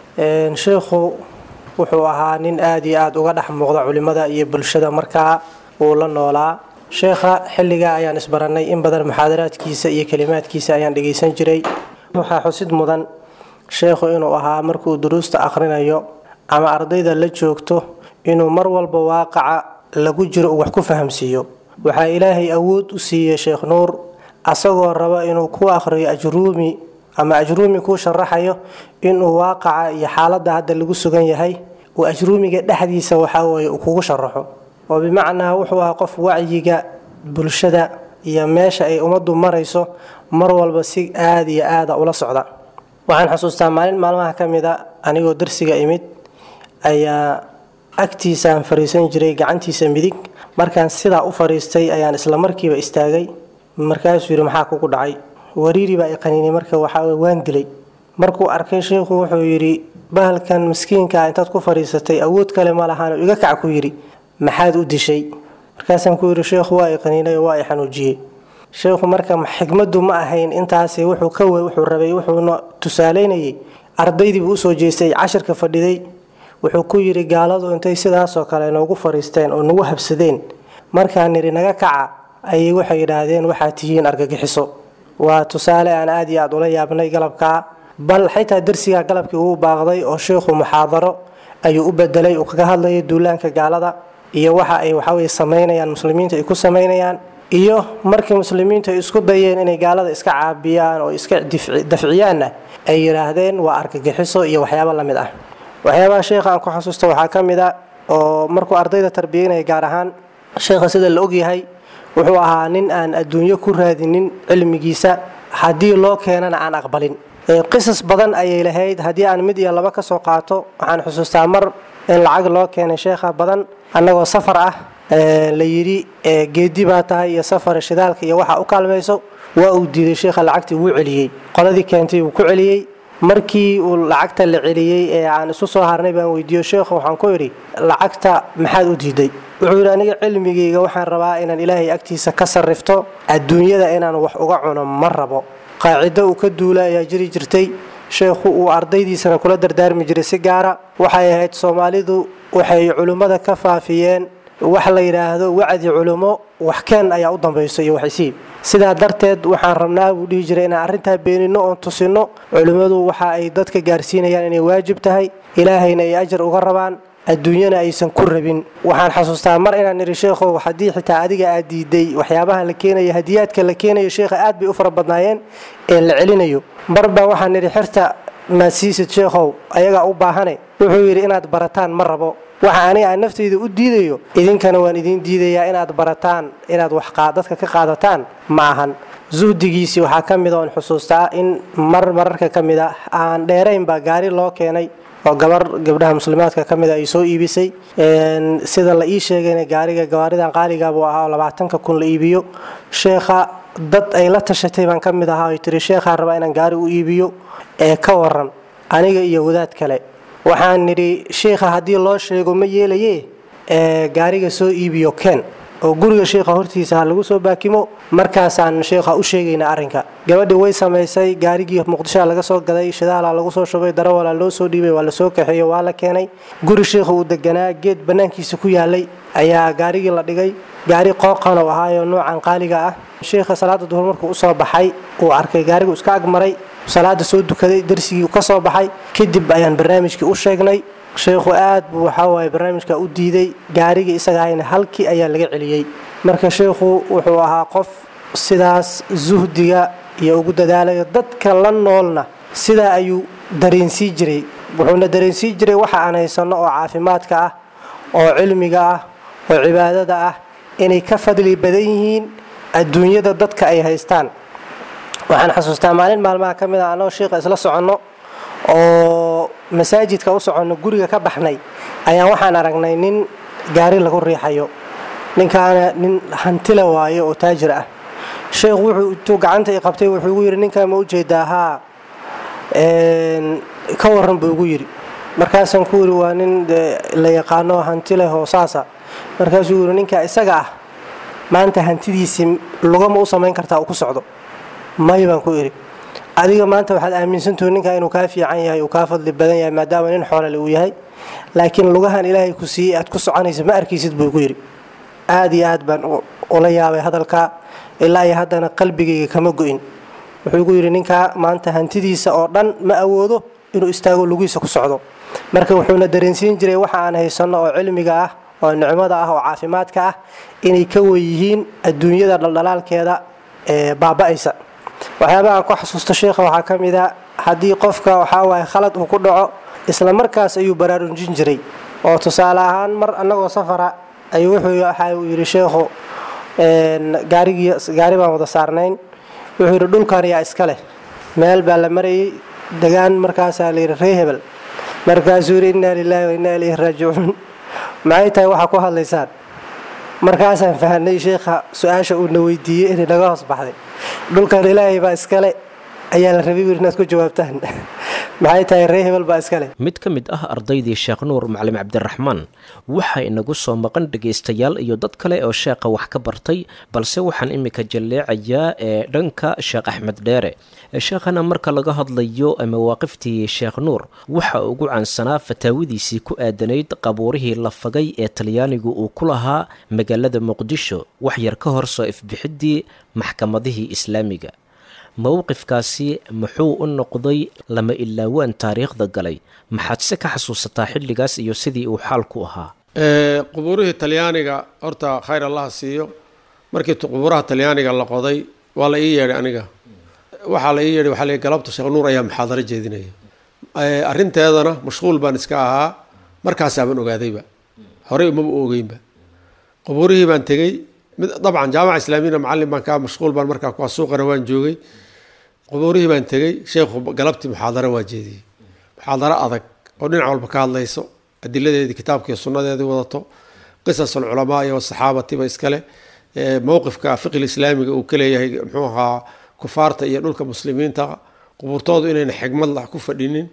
sheikhu wuxuu ahaa nin aada iyo aada uga dhex muuqda culimada iyo bulshada markaa uu la noolaa sheekha xilligaa ayaan isbarannay in badan muxaadaraadkiisa iyo kelimaadkiisa ayaan dhegaysan jiray waxaa xusid mudan sheekhu inuu ahaa markuu duruusta akhrinayo ama ardayda la joogto inuu mar walba waaqaca lagu jiro uu wax ku fahamsiiyo waxaa ilaahay awood u siiyey sheekh nuur asagoo raba inuu ku akhriyo ajruumi ama ajruumi kuu sharaxayo inuu waaqaca iyo xaaladda hadda lagu sugan yahay uu ajruumiga dhexdiisa waxaweye uu kugu sharaxo oo bimacnaa wuxuu ahaa qof wacyiga bulshada iyo meesha ay ummaddu marayso mar walba si aada iyo aada ula socda waxaan xusuustaa maalin maalmaha ka mid a anigoo darsiga imid ayaa agtiisaan fariisan jiray gacantiisa midig markaan sidaa u fariistay ayaan isla markiiba istaagay markaasuu yidhi maxaa kugu dhacay wariiri baa iqaniinay marka waxaa waan dilay markuu arkay sheikhu wuxuu yidhi bahalkan miskiinkaa intaad ku fadhiisatay awood kale ma lahaan iga kac ku yidhi maxaad u dishay markaasaan ku yidhi sheekhu waa iqaniinay oo waa i xanuujiyey sheekhu marka xikmaddu ma ahayn intaasi wuxuu ka wuxuu rabay wuxuuna tusaalaynayay ardaydiibuu usoo jeestay cashirka fadhiday wuxuu ku yidhi gaaladu intay sidaasoo kale noogu fadhiisteen oo nagu habsadeen markaan nidhi naga kaca ayay waxay yidhaahdeen waxaad tihiin argagixiso waa tusaale aan aad iyo aad ula yaabnay galabkaa bal xitaa darsigaa galabkii uu baaqday oo sheikhu muxaadaro ayuu u bedelay uu kaga hadlayay duulaanka gaalada iyo waxa ay waxaweye samaynayaan muslimiinta ay ku samaynayaan iyo markii muslimiintu ay isku dayeen inay gaalada iska caabiyaan oo iska dafciyaanna ay yidhaahdeen waa argagixiso iyo waxyaabo la mid ah waxyaabaha sheikha aan ku xasuusta waxaa ka mid a oo markuu ardayda tarbiyeynaya gaar ahaan sheikha sida la ogyahay wuxuu ahaa nin aan adduunyo ku raadinin cilmigiisa haddii loo keenana aan aqbalin qisas badan ayay lahayd haddii aan mid iyo laba ka soo qaato waxaan xusuustaa mar in lacag loo keenay sheekha badan annagoo safar ah la yidhi geedi baa tahay iyo safar shidaalka iyo waxa u kaalmayso waa uu diiday sheekha lacagtii wuu celiyey qoladii keentay wuu ku celiyey markii uu lacagta la celiyey ee aan isu soo harnay baan weydiiyo sheekhu waxaan ku idhi lacagta maxaad u diiday wuxuu yidhi aniga cilmigayga waxaan rabaa inaan ilaahay agtiisa ka sarrifto adduunyada inaan wax uga cuno ma rabo qaacido uu ka duula ayaa jiri jirtay sheekhu uu ardaydiisana kula dardaarmi jiray si gaara waxay ahayd soomaalidu waxay culimmada ka faafiyeen wax la yidhaahdo wacdi culummo wax keen ayaa u dambayso iyo waxaysiib sidaa darteed waxaan rabnaa buu dhihi jiray inaan arrintaa beeninno oon tusinno culimmadu waxa ay dadka gaarsiinayaan inay waajib tahay ilaahayna ay ajar uga rabaan adduunyana aysan ku rabin waxaan xasuustaa mar inaan idhi sheekhow haddii xitaa adiga aad diiday waxyaabaha la keenayo hadiyaadka la keenayo sheekha aad bay u fara badnaayeen ee la celinayo marbaa waxaan idhi xirta maad siisid sheekhow ayagaa u baahane wuxuu yidhi inaad barataan ma rabo waxa aniga aan naftayda u diidayo idinkana waan idiin diidayaa inaad barataan inaad wax dadka ka qaadataan ma ahan zuhdigiisii waxaa ka mid oon xusuustaa in mar mararka ka mid a aan dheeraynba gaari loo keenay oo gabar gabdhaha muslimaadka ka mida ay soo iibisay sida la ii sheegayna gaariga gawaaridan qaaliga buu ahaa oo labaatanka kun la iibiyo sheekha dad ay la tashatay baan ka mid ahaa ay tiri sheekhaan rabaa inaan gaari u iibiyo ee ka waran aniga iyo wadaad kale waxaan nidhi sheikha haddii loo sheego ma yeelaye ee gaariga soo iibiyo ken oo guriga sheikha hortiisa ha lagu soo baakimo markaasaan sheikha u sheegayna arrinka gabadhii way samaysay gaarigii muqdishoa laga soo gaday shidaala lagu soo shubay darawala loo soo dhiibay waa lasoo kaxeeyo waa la keenay guri sheikha uu deganaa geed bannaankiisa ku yaalay ayaa gaarigii la dhigay gaari qooqan oo ahaayo noocan qaaliga ah sheikha salaada duhur markuu usoo baxay uu arkay gaarigu iska agmaray salaada soo dukaday darsigii ka soo baxay kadib ayaan barnaamijkii u sheegnay sheikhu aad buu waxawaaye barnaamijka u diiday gaarigii isagahayna halkii ayaa laga celiyey marka sheikhu wuxuu ahaa qof sidaas zuhdiga iyo ugu dadaalayo dadka la noolna sidaa ayuu dareensii jiray wuxuuna dareensii jiray waxa aan haysanno oo caafimaadka ah oo cilmiga ah oo cibaadada ah inay ka fadli badan yihiin adduunyada dadka ay haystaan waxaan xasuustaa maalin maalmaha ka mid a annagoo sheikha isla soconno oo masaajidka u soconno guriga ka baxnay ayaan waxaan aragnay nin gaari lagu riixayo ninkaana nin hantila waayo oo taajir ah sheekhu wuxuu intuu gacanta i qabtay wuxuu igu yidhi ninkaa ma ujeedaa haa ka waran buu igu yidhi markaasaan ku yidhi waa nin la yaqaano hanti leh oo saasa markaasuu yidhi ninkaa isaga ah maanta hantidiisii lugama u samayn kartaa uu ku socdo may baan ku idhi adiga maanta waxaad aaminsantahu ninkaa inuu kaa fiican yahay uu kaa fadli badan yahay maadaama nin xoolale uu yahay laakiin lugahan ilaahay ku siiyey aad ku soconaysa ma arkaysid buu igu yidhi aad iyo aad baan ula yaabay hadalkaa ilaa iyo haddana qalbigayga kama go-in wuxuu igu yidhi ninkaa maanta hantidiisa oo dhan ma awoodo inuu istaago lugihiisa ku socdo marka wuxuuna dareensiin jiray waxa aan haysanno oo cilmiga ah oo nicmada ah oo caafimaadka ah inay ka weyihiin adduunyada dhaldhalaalkeeda ee baaba'aysa waxyaabaha aan ku xasuusto sheikha waxaa ka mid a haddii qofka waxaawaay khalad uu ku dhaco isla markaas ayuu baraarujin jiray oo tusaale ahaan mar annagoo safara ayuu wuxuu waxa uu yidhi sheekhu gaarigii gaari baan wada saarnayn wuxuu yidhi dhulkan yaa iska leh meel baa la marayay degaan markaasaa la yidhi ree hebel markaasuu yidhi innaa lilaahi wa innaa ilayhi raajicuun maxay tahay waxaa ku hadlaysaan markaasaan fahanay sheikha su-aasha uuna weydiiyey inay naga hoos baxday dhulkan ilaahay baa iskale ayaa la rabay wir inaad ku jawaabtaan maxay tahay ree hebel baa iskale mid ka mid ah ardaydii sheekh nuur macalin cabdiraxmaan waxaa inagu soo maqan dhegaystayaal iyo dad kale oo sheekha wax ka bartay balse waxaan iminka jalleecayaa ee dhanka sheekh axmed dheere sheekhana marka laga hadlayo mawaaqiftii sheekh nuur waxa ugu caansanaa fataawidiisii ku aadanayd qabuurihii la fagay ee talyaanigu uu ku lahaa magaalada muqdisho wax yar ka hor soo ifbixiddii maxkamadihii islaamiga mowqifkaasi muxuu u noqday lama ilaawaan taariikhda galay maxaad se ka xasuusataa xilligaas iyo sidii uu xaalku ahaa qubuurihii talyaaniga horta khayr allaha siiyo markii qubuuraha talyaaniga la qoday waa la ii yeedhay aniga waxaa la ii yeedhay waxaa la galabta sheekh nuur ayaa muxaadaro jeedinaya arrinteedana mashquul baan iska ahaa markaasaaban ogaadayba horey umaba ogeynba qubuurihii baan tegey mid dabcan jaamaca islaamiyana macallin baan kaa mashquul baan markaa kuwa suuqana waan joogay qubuurihii baan tegey sheekhu galabtii muxaadaro waa jeediyey muxaadaro adag oo dhinac walba ka hadlayso adiladeedii kitaabkiiyo sunnadeedii wadato qisas alculamaa iyo saxaabatiba iskale mowqifka fiqil islaamiga uu ka leeyahay muxuu ahaa kufaarta iyo dhulka muslimiinta qubuurtoodu inayna xigmad la ku fadhinin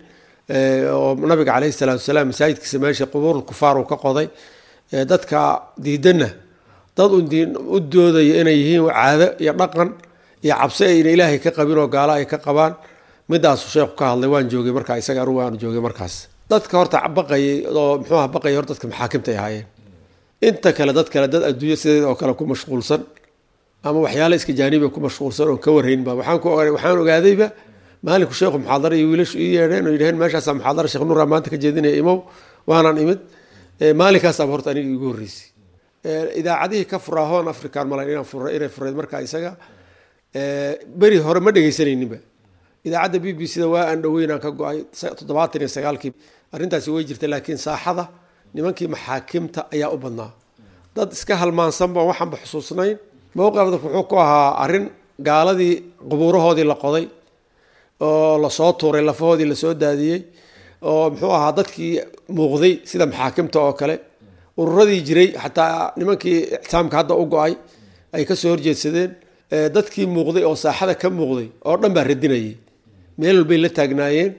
oo nabiga caleyhi salaatu wasalaam masaajidkiisa meesha qubuurul kufaar uu ka qoday dadka diidanna dad u doodaya inay yihiin caado iyo dhaqan iyo cabsi ayna ilaahay ka qabin oo gaalo ay ka qabaan midaasuu sheekhu ka hadlay waan joogay markaa isaga anugu waan joogay markaas dadka horta baqayay oo muxuuha baqayay hor dadka maxaakimta ay ahaayeen inta kale dad kale dad adduunyo sideed oo kale ku mashquulsan ama waxyaala iska jaaniba ku mashquulsan oon ka warhaynba waxaan ku waxaan ogaadayba maalinku sheekhu muxaadara iyo wiilashu ii yeedheen oo yidhaheen meeshaasaa muxaadara sheekh nuura maanta ka jeedinaya imow waanaan imid maalinkaasaba horta aniga igu horreysay idaacadihii ka furaa hoon african mala inaan fura inay fureed markaa isaga beri hore ma dhegaysanayninba idaacadda b b c da waa aan dhoweynaan ka go-ay toddobaatan iyo sagaalkii arrintaasi way jirta laakiin saaxada nimankii maxaakimta ayaa u badnaa dad iska halmaansanba waxaanba xusuusnayn mowqifda wuxuu ku ahaa arrin gaaladii qubuurahoodii la qoday oo lasoo tuuray lafahoodii lasoo daadiyey oo muxuu ahaa dadkii muuqday sida maxaakimta oo kale ururadii jiray xataa nimankii ictisaamka hadda u go-ay ay kasoo horjeedsadeen dadkii muuqday oo saaxada ka muuqday oo dhan baa radinayay meel walbay la taagnaayeen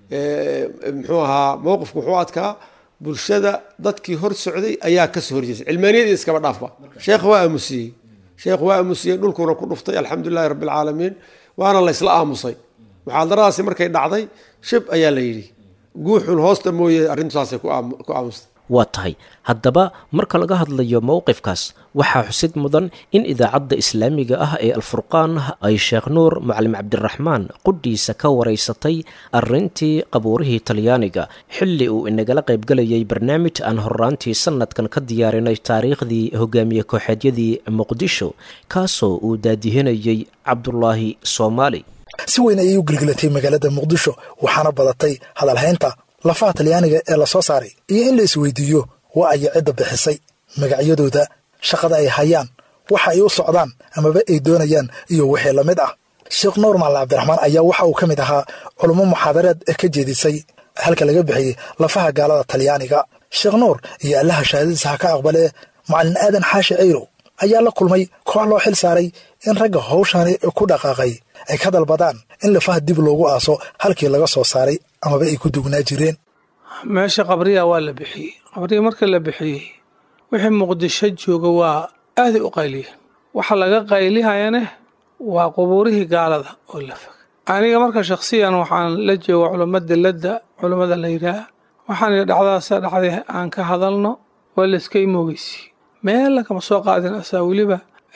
muxuu ahaa mowqifku wuxuu adkaa bulshada dadkii hor socday ayaa kasoo horjeestay cilmaaniyadii iskaba dhaafba sheekh waa aamusiyey sheekh waa aamusiyey dhulkuuna ku dhuftay alxamdulilahi rabbi alcaalamiin waana la ysla aamusay muxaadaradaasi markay dhacday shib ayaa la yidhi guuxun hoosta mooye arrintaasay ku aamustay waa tahay haddaba marka laga hadlayo mowqifkaas waxaa xusid mudan in idaacadda islaamiga ah ee alfurqaan ay sheekh nuur macalim cabdiraxmaan qudhiisa ka waraysatay arrintii qabuurihii talyaaniga xilli uu inagala qaybgalayay barnaamij aan horraantii sannadkan ka diyaarinay taariikhdii hogaamiye kooxeedyadii muqdisho kaasoo uu daadihinayey cabdulaahi soomaali si weyn ayay u gelgelatay magaalada muqdisho waxaana badatay hadalhaynta lafaha talyaaniga ee la soo saaray iyo in la isweydiiyo waa aya cidda bixisay magacyadooda shaqada ay hayaan waxa ay u socdaan amaba ay doonayaan iyo wixii la mid ah sheekh nuur macalin cabdiraxmaan ayaa waxa uu ka mid ahaa culummo muxaadareed ee ka jeedisay halka laga bixiyey lafaha gaalada talyaaniga sheekh nuur iyo allaha shahaadadiisa ha ka aqbalee macalin aadan xaashi cayrow ayaa la kulmay koox loo xil saaray in ragga hawshani ku dhaqaaqay ay ka dalbadaan in lafaha dib loogu aaso halkii laga soo saaray amaba ay ku dugnaa jireen meesha qabriya waa la bixiyey qabriya marka la bixiyey wixii muqdisho jooga waa aaday u qayliyeen waxa laga qaylihayane waa qubuurihii gaalada oo la fog aniga marka shakhsiyan waxaan la jooga culamo dilladda culammada la yidhaah waxaan idhi dhacdadaasa dhacday aan ka hadalno waa layska imoogeysi meel lagama soo qaadin asaa weliba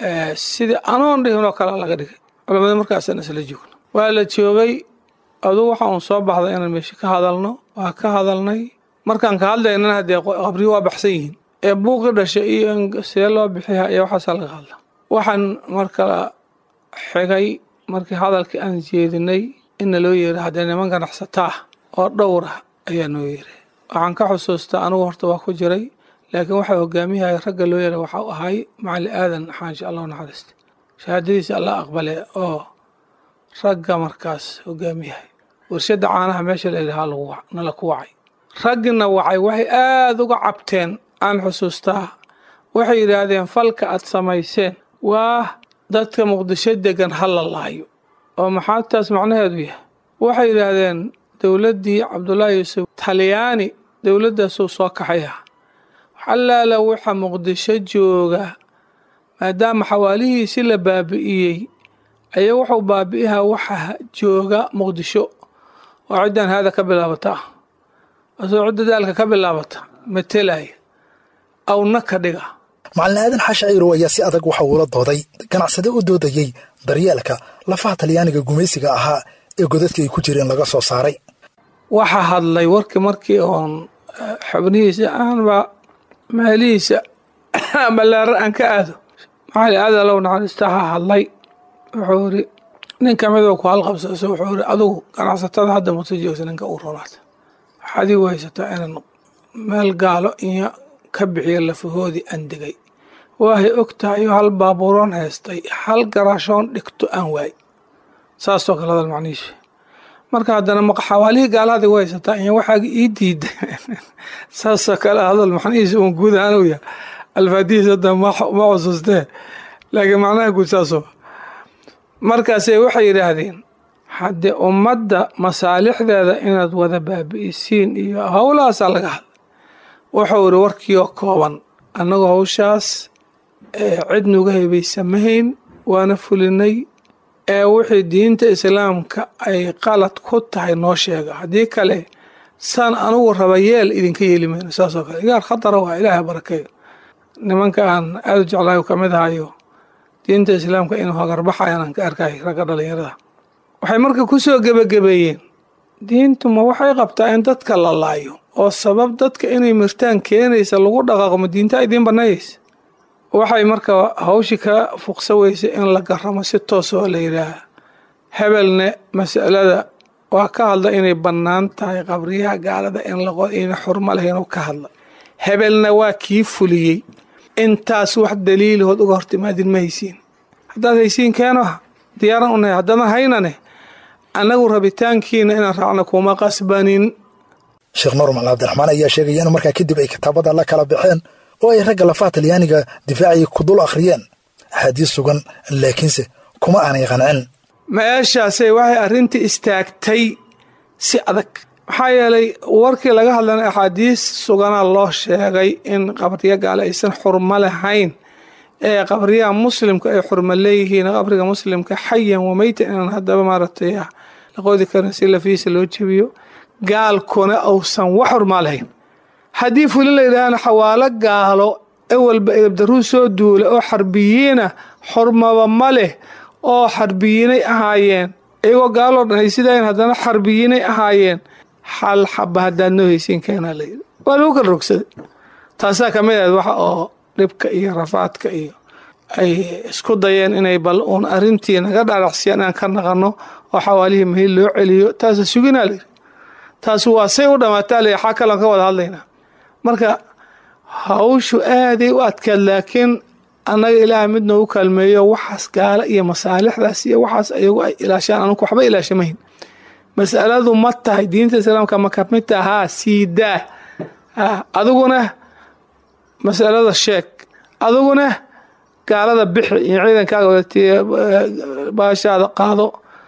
sidii anoon dhihin oo kalea laga dhigay culamada markaasaan isla joogno waa la joogay aduu waxa uun soo baxday inaan meesha ka hadalno waa ka hadalnay markaan ka hadlaynana haddee qabriyo waa baxsan yihiin ee buuqi dhashay iyo see loo bixiya iyo waxaasaa laga hadla waxaan markala xigay markii hadalkii aan jeedinay inna loo yeeray haddee niman ganacsataa oo dhowr ah ayaa noo yeeray waxaan ka xusuustaa anigu horta waa ku jiray laakiin waxaa hogaamiyahaya ragga loo yeeray waxau ahay macali aadan xaansha allahu naxariista shahaadadiisa allah aqbale oo ragga markaas hogaamiyahay warshadda caanaha meesha la yidhaha nala ku wacay raggina wacay waxay aada uga cabteen aan xusuustaa waxay yidhaahdeen falka aad samayseen waa dadka muqdisho degan ha la laayo oo maxaa taas macnaheedu yahay waxay yidhaahdeen dowladdii cabdullaahi yuusuf talyaani dowladdaasuu soo kaxaya xalaala waxa muqdisho jooga maadaama xawaalihiisi la baabi'iyey ayaa wuxuu baabi'ihaa waxa jooga muqdisho oo ciddan haada ka bilaabata asoo cidda daalka ka bilaabata matelaya awna ka dhiga macalin aadan xaashi cayrow ayaa si adag waxa uula dooday ganacsade u doodayey daryeelka lafaha talyaaniga gumaysiga ahaa ee godadka ay ku jireen laga soo saaray waxa hadlay warkii markii oon xubnihiisa aanba meelihiisa ballaaran aan ka aado maxali aada low naxariista ha hadlay wuxuu iri nin kamidoo ku halqabsaso wuxuu iri adugu ganacsatada hadda muta joogsa ninka u ronaata waxaad igu haysataa inaan meel gaalo iyo ka bixiyo lafahoodii aan degay waahay og tahay iyo hal baabuuroon haystay hal garaashoon dhigto aan waay saasoo kale hadal macnihiisu marka haddana xawaalihii gaalahada igu haysataa iyo waxaaga ii diida saasoo kale hadal macnihiisu uun guud ahaan u yahay alfaadihiis hadda ma xusuustee laakiin macnaha guud saasoo markaase waxay yidhaahdeen haddee ummadda masaalixdeeda inaad wada baabi'isiin iyo howlahaasaa laga hadlay wuxuu iri warkiioo kooban annagoo hawshaas cid nuga hebaysamahayn waana fulinay ee wixii diinta islaamka ay qalad ku tahay noo sheega haddii kale saan anugu raba yeel idinka yeeli mayno saasoo kale igaar khatara waa ilaahay barakeeyo nimanka aan aada u jeclahay ka mid ahayo diinta islaamka inuu hagarbaxayaan aan ka arkay ragga dhalinyarada waxay marka ku soo gebagabeeyeen diintu ma waxay qabtaa in dadka la laayo oo sabab dadka inay mirtaan keenaysa lagu dhaqaaqo ma diinta idiin banayaysa waxay marka hawshii ka fuqsa weysa in la garamo si toos oo la yidhaaha hebelne masalada waa ka hadla inay bannaan tahay qabriyaha gaalada in laqo ina xurmo leh inuu ka hadla hebelna waa kii fuliyey intaas wax daliilahood uga hortimaadin ma haysiin haddaad haysiin keeno diyaaran u nahay haddana haynane annagu rabitaankiina inaan raacno kuma qasbanin sheekh nuur macalin cabdiraxmaan ayaa sheegaya in markaa kadib ay kitaabada la kala baxeen oo ay ragga lafaha talyaaniga difaacii ku dul akhriyeen axaadiis sugan laakiinse kuma aanay qancin meeshaasay waxay arrintii istaagtay si adag maxaa yeelay warkii laga hadlana axaadiis suganaa loo sheegay in qabriyo gaale aysan xurmo lahayn ee qabriyaha muslimka ay xurmo leeyihiin qabriga muslimka xayan wameytan inaan haddaba maaragtay la qoodi karin si lafiisa loo jebiyo gaalkuna uusan wax xurmaa lahayn haddii fuli la yidhaahana xawaalo gaalo ewalba edabdaruu soo duula oo xarbiyiina xurmaba ma leh oo xarbiyiinay ahaayeen iyagoo gaaloo dhan haysidayn haddana xarbiyiinay ahaayeen xal xaba haddaad noo haysiin keenaa layidhi waa lagu kala rogsaday taasaa ka mid ahayd waxa oo dhibka iyo rafaadka iyo ay isku dayeen inay bal uun arrintii naga dhaaracsiyaan inaan ka naqano oo xawaalihii mahil loo celiyo taasa suginaa layidhi taas waa say u dhammaataa layidhi xaa kaloon ka wada hadlaynaa marka hawshu aaday u adkaad laakiin annaga ilaaha mid noogu kaalmeeyo waxaas gaala iyo masaalixdaas iyo waxaas ayagu ay ilaashaan anugu waxba ilaashamayn masaladu ma tahay diinta islaamka ma kamid tahaa siidaa adiguna masalada sheeg adiguna gaalada bixi iyo ciidankaaga wadatiy baashaada qaado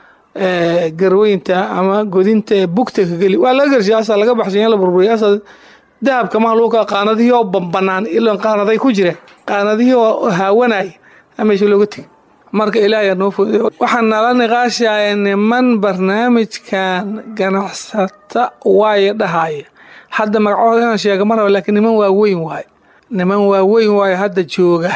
garweynta ama godinta ee bugta ka geli waa laga gershay asaa laga baxshay in la burburiya asaa dahabka mahluuqa qaanadihii oo bambanaan ilan qaanaday ku jireen qaanadihii oo haawanaya meesha looga tegay marka ilaahay noo fooday waxaan nala niqaashaya niman barnaamijkan ganacsata waaye dhahaya hadda magacooda inaan sheega ma raba laakiin niman waaweyn waaye niman waaweyn waaye hadda jooga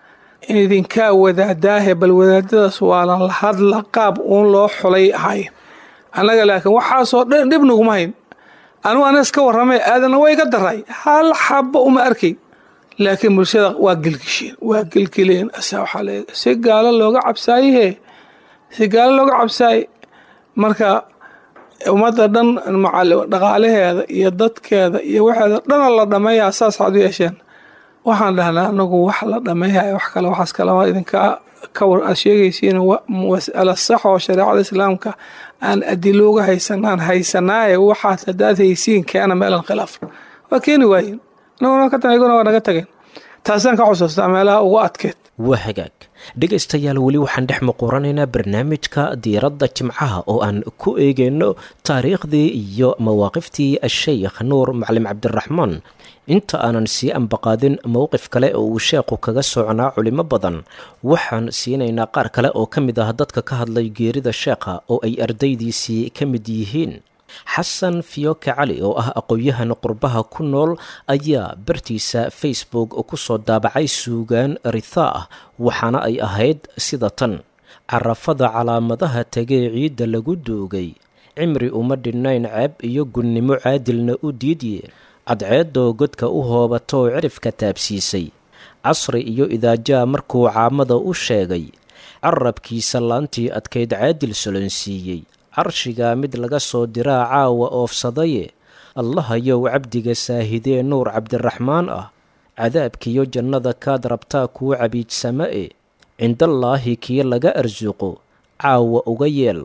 idinkaa wadaadaahe bal wadaadadaas waalan la hadla qaab uun loo xulay ahay annaga laakiin waxaasoo dhan dhib naguma hayn anugu anas ka warramay aadanna way iga daray hal xaba uma arkay laakiin bulshada waa gelgisheen waa gelgeleen asaa waxaa le si gaalo looga cabsaayehe si gaalo looga cabsaaye marka ummadda dhan dhaqaalaheeda iyo dadkeeda iyo waxeeda dhana la dhameeyaa saas waxaad u yeesheen waxaan dhahnaa anagu wax la dhameeyahay wax kale waxaas kalama idinka ka war aad sheegaysiin mas'ala sax oo shareecada islaamka aan adilo uga haysanaan haysanaaye waxaad haddaad haysiin keena meelan khilaaf waa keeni waayen anaguna ka iyaguna waa naga tageen taasaan ka xusuustaa meelaha ugu adkeed waa hagaag dhegaystayaal weli waxaan dhex muquranaynaa barnaamijka diiradda jimcaha oo aan ku eegayno taariikhdii iyo mawaaqiftii asheykh nuur macalin cabdiraxmaan inta aanan sii ambaqaadin mowqif kale oo uu sheekhu kaga soconaa culimo badan waxaan siinaynaa qaar kale oo ka mid ah dadka ka hadlay geerida sheekha oo ay ardaydiisii ka mid yihiin xasan fiyoke cali oo ah aqoon-yahan qurbaha ku nool ayaa bartiisa facebook ku soo daabacay suugaan rithaa ah waxaana ay ahayd sida tan carafada calaamadaha tegee ciidda lagu doogay cimri uma dhinnayn ceeb iyo gunnimo caadilna u diidye cadceeddoo godka u hoobatoo cirifka taabsiisay casri iyo idaajaa markuu caamada u sheegay carabkiisa laantii adkayd caadil solonsiiyey carshigaa mid laga soo diraa caawa oofsadaye allahayow cabdiga saahidee nuur cabdiraxmaan ah cadaabkiyo jannada kaad rabtaa kuu cabiijsama e cindallaahi kii laga arsuqo caawa uga yeel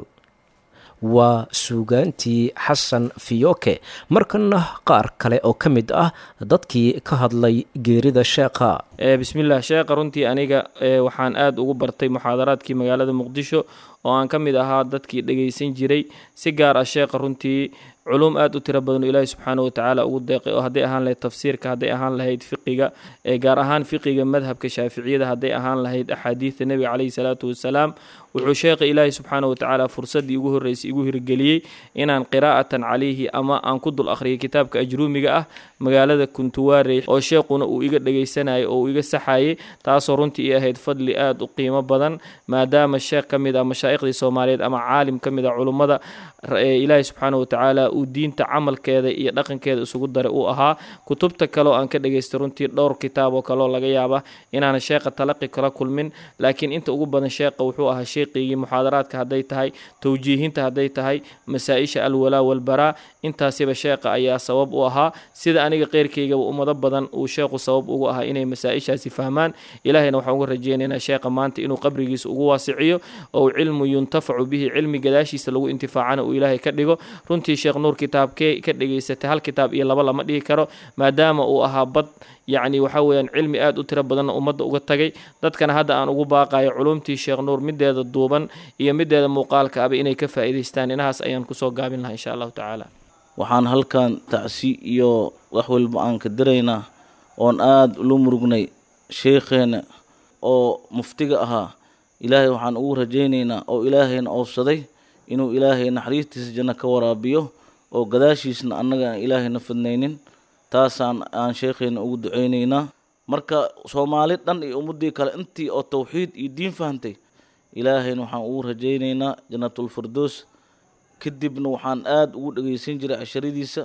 waa suugaantii xasan fiyoke markana qaar kale oo ka mid ah dadkii ka hadlay geerida sheekha bismillaah sheekha runtii aniga waxaan aada ugu bartay muxaadaraadkii magaalada muqdisho oo aan ka mid ahaa dadkii dhegaysan jiray si gaar ah sheekha runtii culum aad u tiro badan oo ilaahay subxaana watacaala ugu deeqay oo hadday ahaan lahayd tafsiirka hadday ahaan lahayd fiqiga ee gaar ahaan fiqiga madhabka shaaficiyada hadday ahaan lahayd axaadiidta nebiga caleyhi salaatu wasalaam wuxuu sheekha ilaahay subxaana watacaala fursaddii ugu horreysay igu hirgeliyey inaan qiraa'atan calayhi ama aan ku dul akhriyay kitaabka ajruumiga ah magaalada kuntuwaarey oo sheekhuna uu iga dhegaysanayay oo uu iga saxayay taasoo runtii i ahayd fadli aad u qiimo badan maadaama sheekh ka mid ah mashaaikhdii soomaaliyeed ama caalim ka mid ah culummada ilaahay subxaana watacaala uu diinta camalkeeda iyo dhaqankeeda isugu daray uu ahaa kutubta kaleoo aan ka dhegaystay runtii dhowr kitaab oo kaleoo laga yaaba inaana sheekha talaqi kala kulmin laakiin inta ugu badan sheekha wuxuu ahaa sheeqigii muxaadaraadka hadday tahay towjiihinta hadday tahay masaa-isha alwalaa walbaraa intaasiba sheekha ayaa sabab u ahaa sida aniga qeyrkaygaba ummado badan uu sheekhu sabab ugu ahaa inay masaa-ishaasi fahmaan ilaahayna waxaan uga rajeynaynaa sheekha maanta inuu qabrigiisa ugu waasiciyo oo cilmu yuntafacu bihi cilmi gadaashiisa lagu intifaacana uu ilaahay ka dhigo runtii sheekh nuur kitaabkee ka dhegaysatay hal kitaab iyo laba lama dhihi karo maadaama uu ahaa bad yacni waxaa weeyaan cilmi aad u tiro badanna ummadda uga tagay dadkana hadda aan ugu baaqayo culumtii sheekh nuur mideeda duuban iyo mideeda muuqaalka aba inay ka faa'iidaystaan inahaas ayaan kusoo gaabin lahaa insha allahu tacaala waxaan halkan tacsi iyo wax walba aan ka diraynaa oon aada ula murugnay sheekheena oo muftiga ahaa ilaahay waxaan ugu rajaynaynaa oo ilaahayna oofsaday inuu ilaahay naxariistiisa janno ka waraabiyo oo gadaashiisna annaga aan ilaahayna fidnaynin taasaan aan sheekheena ugu duceynaynaa marka soomaali dhan iyo ummaddii kale intii oo tawxiid iyo diin fahantay ilaahayna waxaan ugu rajaynaynaa jannatulfirdoos kadibna waxaan aada ugu dhegeysan jiray casharadiisa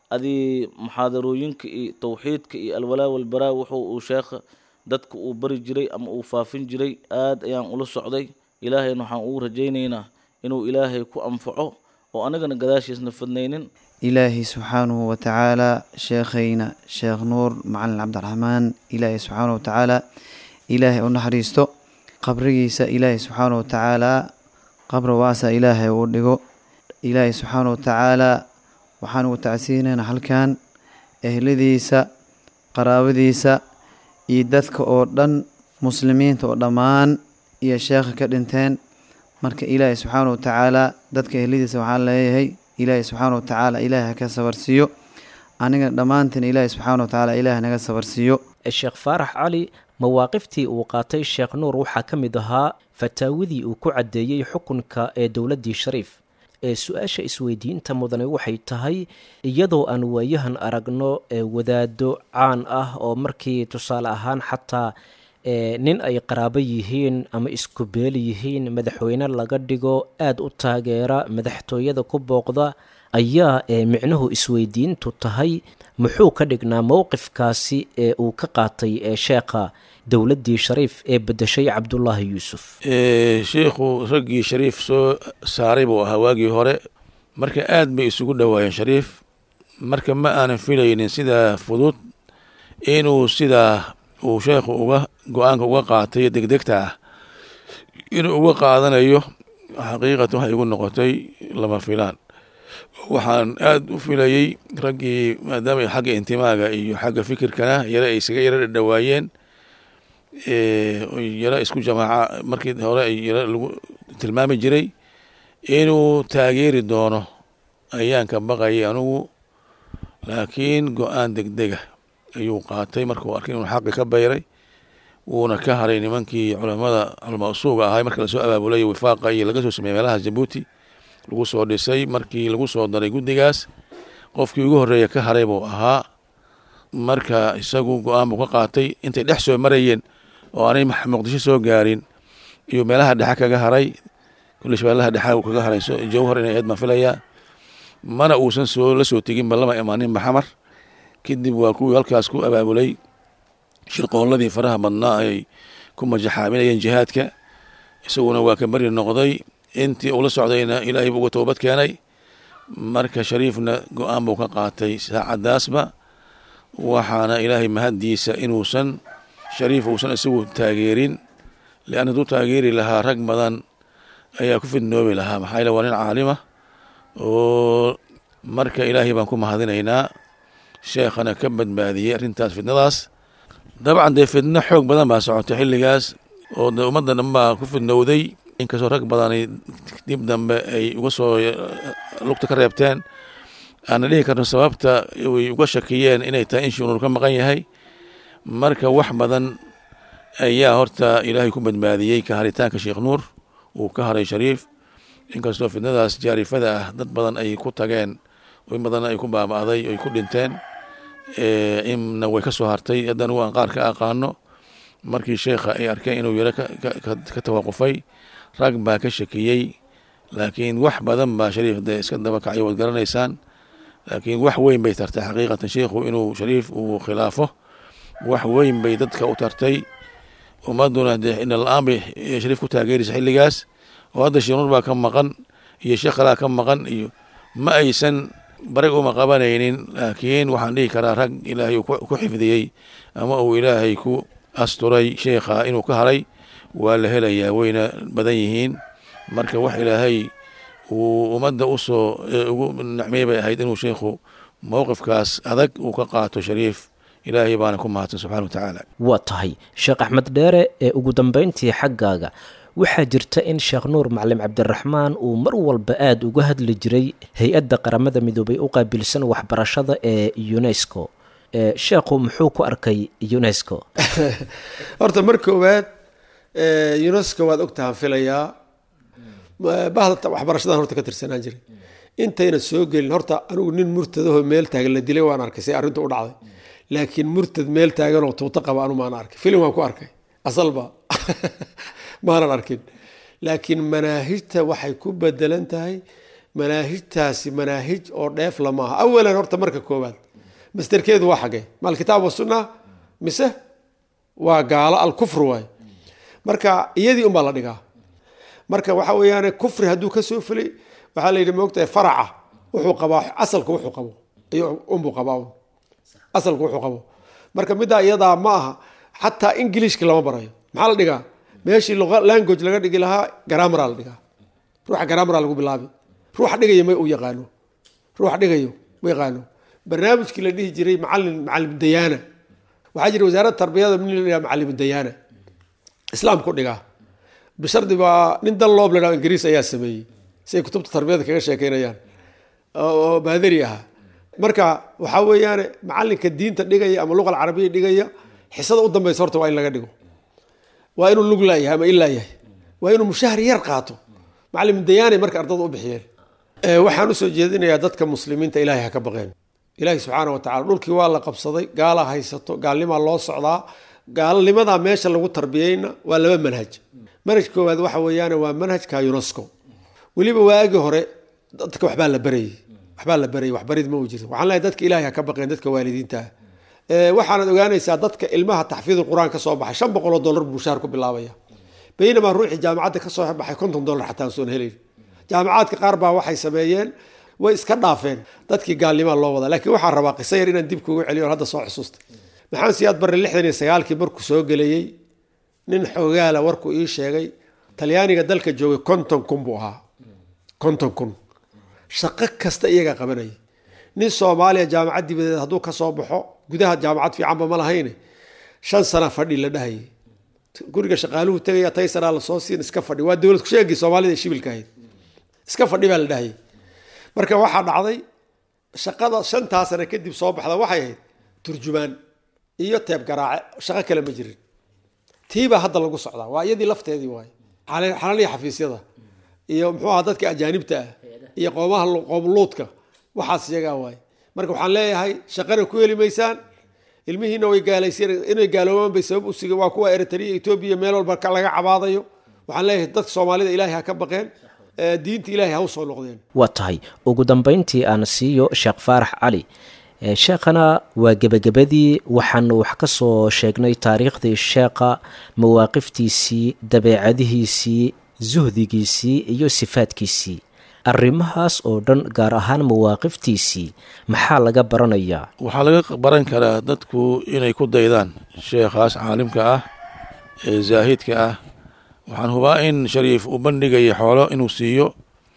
adii muxaadarooyinka iyo tawxiidka iyo alwalaa walbaraa wuxuu uu sheekha dadka uu bari jiray ama uu faafin jiray aad ayaan ula socday ilaahayna waxaan ugu rajaynaynaa inuu ilaahay ku anfaco oo anagana gadaashiisna fidnaynin ilaahay subxaanahu watacaala sheekhayna sheekh nuur macalin cabdiraxmaan ilaahay subxaanahu watacaala ilaahay u naxariisto qabrigiisa ilaahay subxaanahu watacaala qabri waasa ilaahay uu dhigo ilaahay subxaanahu watacaala waxaan ugu tacsiinaynaa halkan ehladiisa qaraabadiisa iyo dadka oo dhan muslimiinta oo dhammaan iyo sheekha ka dhinteen marka ilaahay subxaana watacaala dadka ehladiisa waxaan leeyahay ilaahay subxaana watacaala ilaahay haka sabarsiiyo aniga dhammaantiin ilaahay subxaana watacaala ilaahay naga sabarsiiyo sheekh faarax cali mawaaqiftii uu qaatay sheekh nuur waxaa ka mid ahaa fataawadii uu ku caddeeyey xukunka ee dowladdii shariif ee su-aasha isweydiinta mudane waxay tahay iyadoo aan waayahan aragno ee wadaado caan ah oo markii tusaale ahaan xataa nin ay qaraabo yihiin ama isku beeli yihiin madaxweyne laga dhigo aada u taageera madaxtooyada ku booqda ayaa micnuhu isweydiintu tahay muxuu ka dhignaa mowqifkaasi ee uu ka qaatay ee sheekha dowladdii shariif ee bedeshay cabdulaahi yuusuf sheikhu raggii shariif soo saaray buu ahaa waagii hore marka aad bay isugu dhowaayeen shariif marka ma aanan filaynin sidaa fudud inuu sidaa uu sheekhu uga go-aanka uga qaatay degdegta ah inuu uga qaadanayo xaqiiqatan waxay igu noqotay lama filaan waxaan aada u filayey raggii maadaama xagga intimaaga iyo xagga fikirkana yare ay isaga yaro dhadhawaayeen yaro isku jamaaca markii hore yaro lagu tilmaami jiray inuu taageeri doono ayaan ka baqayay anugu laakiin go-aan degdega ayuu qaatay markuu arkay inuu xaqi ka bayray wuuna ka haray nimankii culamada culamaa usuuga ahay marka lasoo abaabulay wifaaqa iyo laga soo sameeyey meelaha jabuuti lagu soo dhisay markii lagu soo daray guddigaas qofkii ugu horreeya ka haray buu ahaa marka isagu go-aan buu ka qaatay intay dhex soo marayeen oo aanay muqdisho soo gaarin iyo meelaha dhexe kaga haray kulli shabeellaha dhexe uu kaga haray jawhar inay aad baan filayaa mana uusan soo la soo teginba lama imaanin maxamar kadib waa kuwii halkaas ku abaabulay shirqoolladii faraha badnaa ay ku majaxaaminayeen jihaadka isaguna waa ka beri noqday intii ula socdayna ilaahay buu uga toobad keenay marka shariifna go-aan buu ka qaatay saacadaasba waxaana ilaahay mahaddiisa inuusan shariif uusan isagu taageerin leanna hadduu taageeri lahaa rag badan ayaa ku fidnoobi lahaa maxaa yaele waa nin caalima oo marka ilaahay baan ku mahadinaynaa sheekhana ka badbaadiyey arrintaas fidnadaas dabcan dee fidno xoog badan baa socotay xilligaas oo de ummadda dhan baa ku fidnowday inkastoo rag badani dib dambe ay uga soo lugta ka reebteen aana dhihi karno sababta way uga shakiyeen inay tahay in sheekh nuur ka maqan yahay marka wax badan ayaa horta ilaahay ku badbaadiyey ka haritaanka sheekh nuur uu ka haray shariif inkastoo fidnadaas jaarifada ah dad badan ay ku tageen in badanna ay ku baaba'day ay ku dhinteen inna way ka soo hartay haddana waan qaar ka aqaano markii sheekha ay arkeen inuu yaro ka tawaqufay rag baa ka shakiyey laakiin wax badan baa shariif dee iska daba kacay waad garanaysaan laakiin wax weyn bay tartay xaqiiqatan sheikhu inuu shariif uu khilaafo wax weyn bay dadka u tartay ummaduna dee inala-aan bay shariif ku taageeraysa xilligaas oo hadda sheekh nuur baa ka maqan iyo sheekh kalaa ka maqan iyo ma aysan barag uma qabanaynin laakiin waxaan dhihi karaa rag ilaahay uu ku xifdiyey ama uu ilaahay ku asturay sheekha inuu ka haray waa la helayaa wayna badan yihiin marka wax ilaahay uu ummadda usoo ugu nacmey bay ahayd inuu sheikhu mowqifkaas adag uu ka qaato shariif ilaahay baana ku mahadsan subxana wa tacaala waa tahay sheekh axmed dheere ee ugu dambeyntii xaggaaga waxaa jirta in sheekh nuur macalin cabdiraxmaan uu mar walba aada uga hadli jiray hay-adda qaramada midoobay u qaabilsan waxbarashada ee unesco sheekhu muxuu ku arkay unesco horta mar koowaad unesco waad ogtahan filayaa bahda waxbarashadan horta ka tirsanaan jiray intayna soo gelin horta anigu nin murtadahoo meel taagan la dilay waan arkay say arrinta u dhacday laakiin murtad meel taaganoo tuuto qaba anu maana arkay filim waan ku arkay asalba maanan arkin laakiin manaahijta waxay ku bedelan tahay manaahijtaasi manaahij oo dheef lama aha awalan horta marka koowaad masterkeedu waa xagee ma alkitaab wasunna mise waa gaalo alkufr waay marka iyadii unbaa la dhigaa marka waxa weeyaan kufri hadduu ka soo fulay waxaa la yidhi moogtahay faraca wuxuu qabaa asalka wuxuu qabo ayuu unbuu qabaa un asalka wuxuu qabo marka middaa iyadaa ma aha xataa ingiliishka lama barayo maxaa la dhigaa meeshii language laga dhigi lahaa gramara la dhigaa ruuxa gramara lagu bilaabi ruuxa dhigayo ma u yaqaano ruuxa dhigayo ma yaqaano barnaamijkii la dhihi jiray macalin macalim dayaana waxaa jira wasaaradda tarbiyada min la macalim dayaana islaamku dhigaa bishardi baa nin dan loob la ingiriis ayaa sameeyey si ay kutubta tarbiyada kaga sheekeynayaan oo baadari ahaa marka waxaa weeyaane macalinka diinta dhigaya ama luqa alcarabiya dhigaya xisada u dambeysa horta waa in laga dhigo waa inuu lug laayahay ama ilaa yahay waa inuu mushahar yar qaato macalim dayaanay marka ardada u bixiyeen waxaan usoo jeedinayaa dadka muslimiinta ilaahay ha ka baqeen ilaahay subxaana wa tacala dhulkii waa la qabsaday gaala haysato gaalnimaa loo socdaa gaalnimadaa meesha lagu tarbiyeyna waa laba manhaj manhaj koowaad waxa weeyaan waa manhajka unesco weliba waagii hore dadka waxbaa la barayay waxbaa la barayay waxbarid ma u jirto waxaan leeyahay dadka ilaahay ha ka baqeen dadka waalidiinta ah waxaanad ogaanaysaa dadka ilmaha taxfiid qur-aan ka soo baxay shan boqol oo dollar buu shaar ku bilaabaya baynamaa ruuxii jaamacadda ka soo baxay konton dollar xataa aan soon helayn jaamacaadka qaar baa waxay sameeyeen way iska dhaafeen dadkii gaalnimaa loo wadaa laakiin waxaan rabaa qiso yar inaan dib kuugu celiyo hadda soo xusuustay maxamed siyaad barre lixdan iyo sagaalkii markuu soo gelayey nin xoogaala warkuu ii sheegay talyaaniga dalka joogay konton kun buu ahaa konton kun shaqo kasta iyagaa qabanayay nin soomaaliya jaamacad dibadeed hadduu ka soo baxo gudaha jaamacad fiicanba ma lahayne shan sana fadhi la dhahayay guriga shaqaaluhu tegaya taysaraa lasoo siin iska fadhi waa dowlad kusheegii soomaalida ee shibilka ahayd iska fadhi baa la dhahayay marka waxaa dhacday shaqada shantaa sana kadib soo baxda waxay ahayd turjumaan iyo teeb garaace shaqo kale ma jirin tiibaa hadda lagu socdaa waa iyadii lafteedii waaye xalaliya xafiisyada iyo muxuu aha dadka ajaanibta ah iyo qoomaha qoomluudka waxaas iyagaa waaye marka waxaan leeyahay shaqana ku heli maysaan ilmihiina way gaalayseen inay gaaloobaan bay sabab usiga waa kuwa eritrea etoobiya meel walba laga cabaadayo waxaan leeyahay dadka soomaalida ilaahay ha ka baqeen diinta ilaahay ha u soo noqdeen waa tahay ugu dambeyntii aan siiyo sheekh faarax cali sheekhana waa gebagabadii waxaanu wax ka soo sheegnay taariikhdii sheekha mawaaqiftiisii dabeecadihiisii suhdigiisii iyo sifaadkiisii arrimahaas oo dhan gaar ahaan mawaaqiftiisii maxaa laga baranayaa waxaa laga baran karaa dadku inay ku daydaan sheekhaas caalimka ah ee zaahidka ah waxaan hubaa in shariif uu bandhigaya xoolo inuu siiyo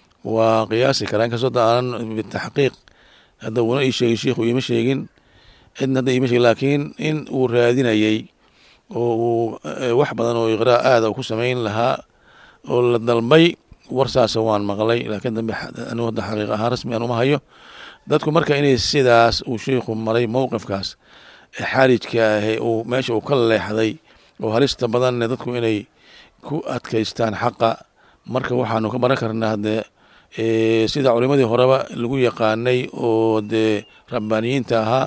waa qiyaasi karaa inkastoo da aanan bitaxqiiq hadda una ii sheegin shiikhu iima sheegin cidna hadda iima sheegin laakiin in uu raadinayay oo uu wax badan oo iqraa aada ku samayn lahaa oo la dalbay warsaasa waan maqlay laakiin dambe anu hadda xaqiiq ahaan rasmi aan uma hayo dadku marka inay sidaas uu sheikhu maray mowqifkaas ee xaarijka ahe uu meesha uu ka leexday oo halista badanne dadku inay ku adkaystaan xaqa marka waxaanu ka baran karnaa dee sida culimadii horeba lagu yaqaanay oo dee rabbaaniyiinta ahaa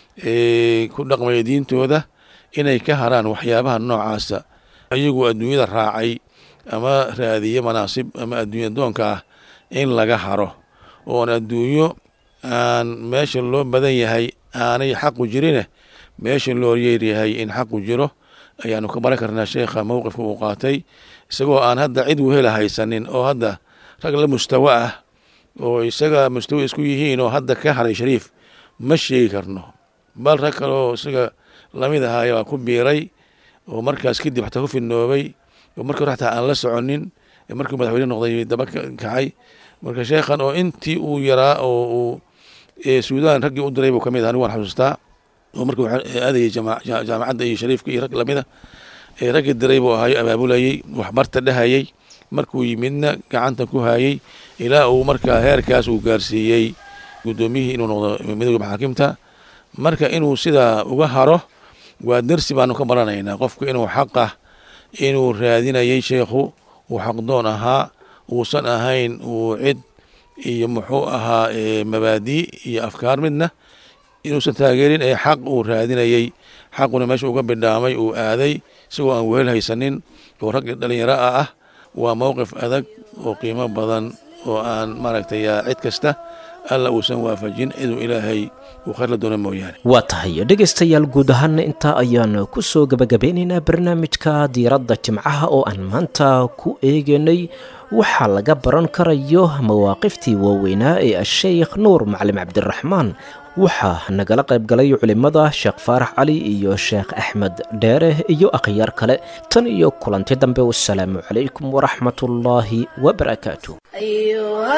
ku dhaqmaya diintooda inay ka haraan waxyaabaha noocaasa iyagu adduunyada raacay ama raadiye manaasib ama adduunya doonka ah in laga haro oon adduunyo aan meesha loo badan yahay aanay xaqu jirine meesha loo yeeryahay in xaqu jiro ayaanu ka baran karnaa sheekha mowqifka uu qaatay isagoo aan hadda cid wehela haysanin oo hadda rag la mustawo ah oo isaga mustawo isku yihiin oo hadda ka haray shariif ma sheegi karno bal rag kale oo isaga lamid ahaaya waa ku biiray oo markaas kadib xataa ku fidnoobay oo markii hore xataa aan la soconin markii madaxweyne noqday daba kacay marka sheekhan oo intii uu yaraa oo uu suudaan raggii u diray buu kamid aha anigu waan xasuustaa oo markii aadayay jaamacadda iyo shariifka iyo rag lamida raggii diray buu ahayo abaabulayey waxbarta dhahayey markuu yimidna gacanta ku hayey ilaa uu markaa heerkaas uu gaarsiiyey guddoomiyihii inuu noqdo midooda maxaakimta marka inuu sidaa uga haro waa dersi baanu ka baranaynaa qofku inuu xaqah inuu raadinayay sheekhu uu xaqdoon ahaa uusan ahayn uu cid iyo muxuu ahaa mabaadii iyo afkaar midna inuusan taageerin ee xaq uu raadinayey xaquna meesha uga bidhaamay uu aaday isagoo aan wehel haysanin oo rag dhalinyaro a ah waa mowqif adag oo qiimo badan oo aan maaragtay cid kasta alla uusan waafajin ciduu ilaahay uu khayr la doona mooyaane waa tahay dhegaystayaal guud ahaana intaa ayaan ku soo gebagabeynaynaa barnaamijka diiradda jimcaha oo aan maanta ku eegaynay waxaa laga baran karayo mawaaqiftii waaweynaa ee asheykh nuur macalin cabdiraxmaan waxaa nagala qayb galay culimmada sheekh faarax cali iyo sheekh axmed dheere iyo akhyaar kale tan iyo kulanti dambe wasalaamu calaykum waraxmatullaahi wabarakaatu أيها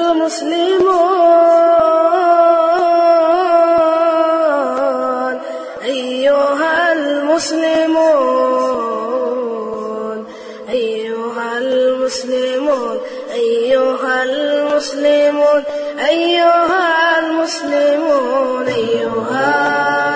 المسلمون أيها المسلمون أيها المسلمون أيها المسلمون أيها المسلمون أيها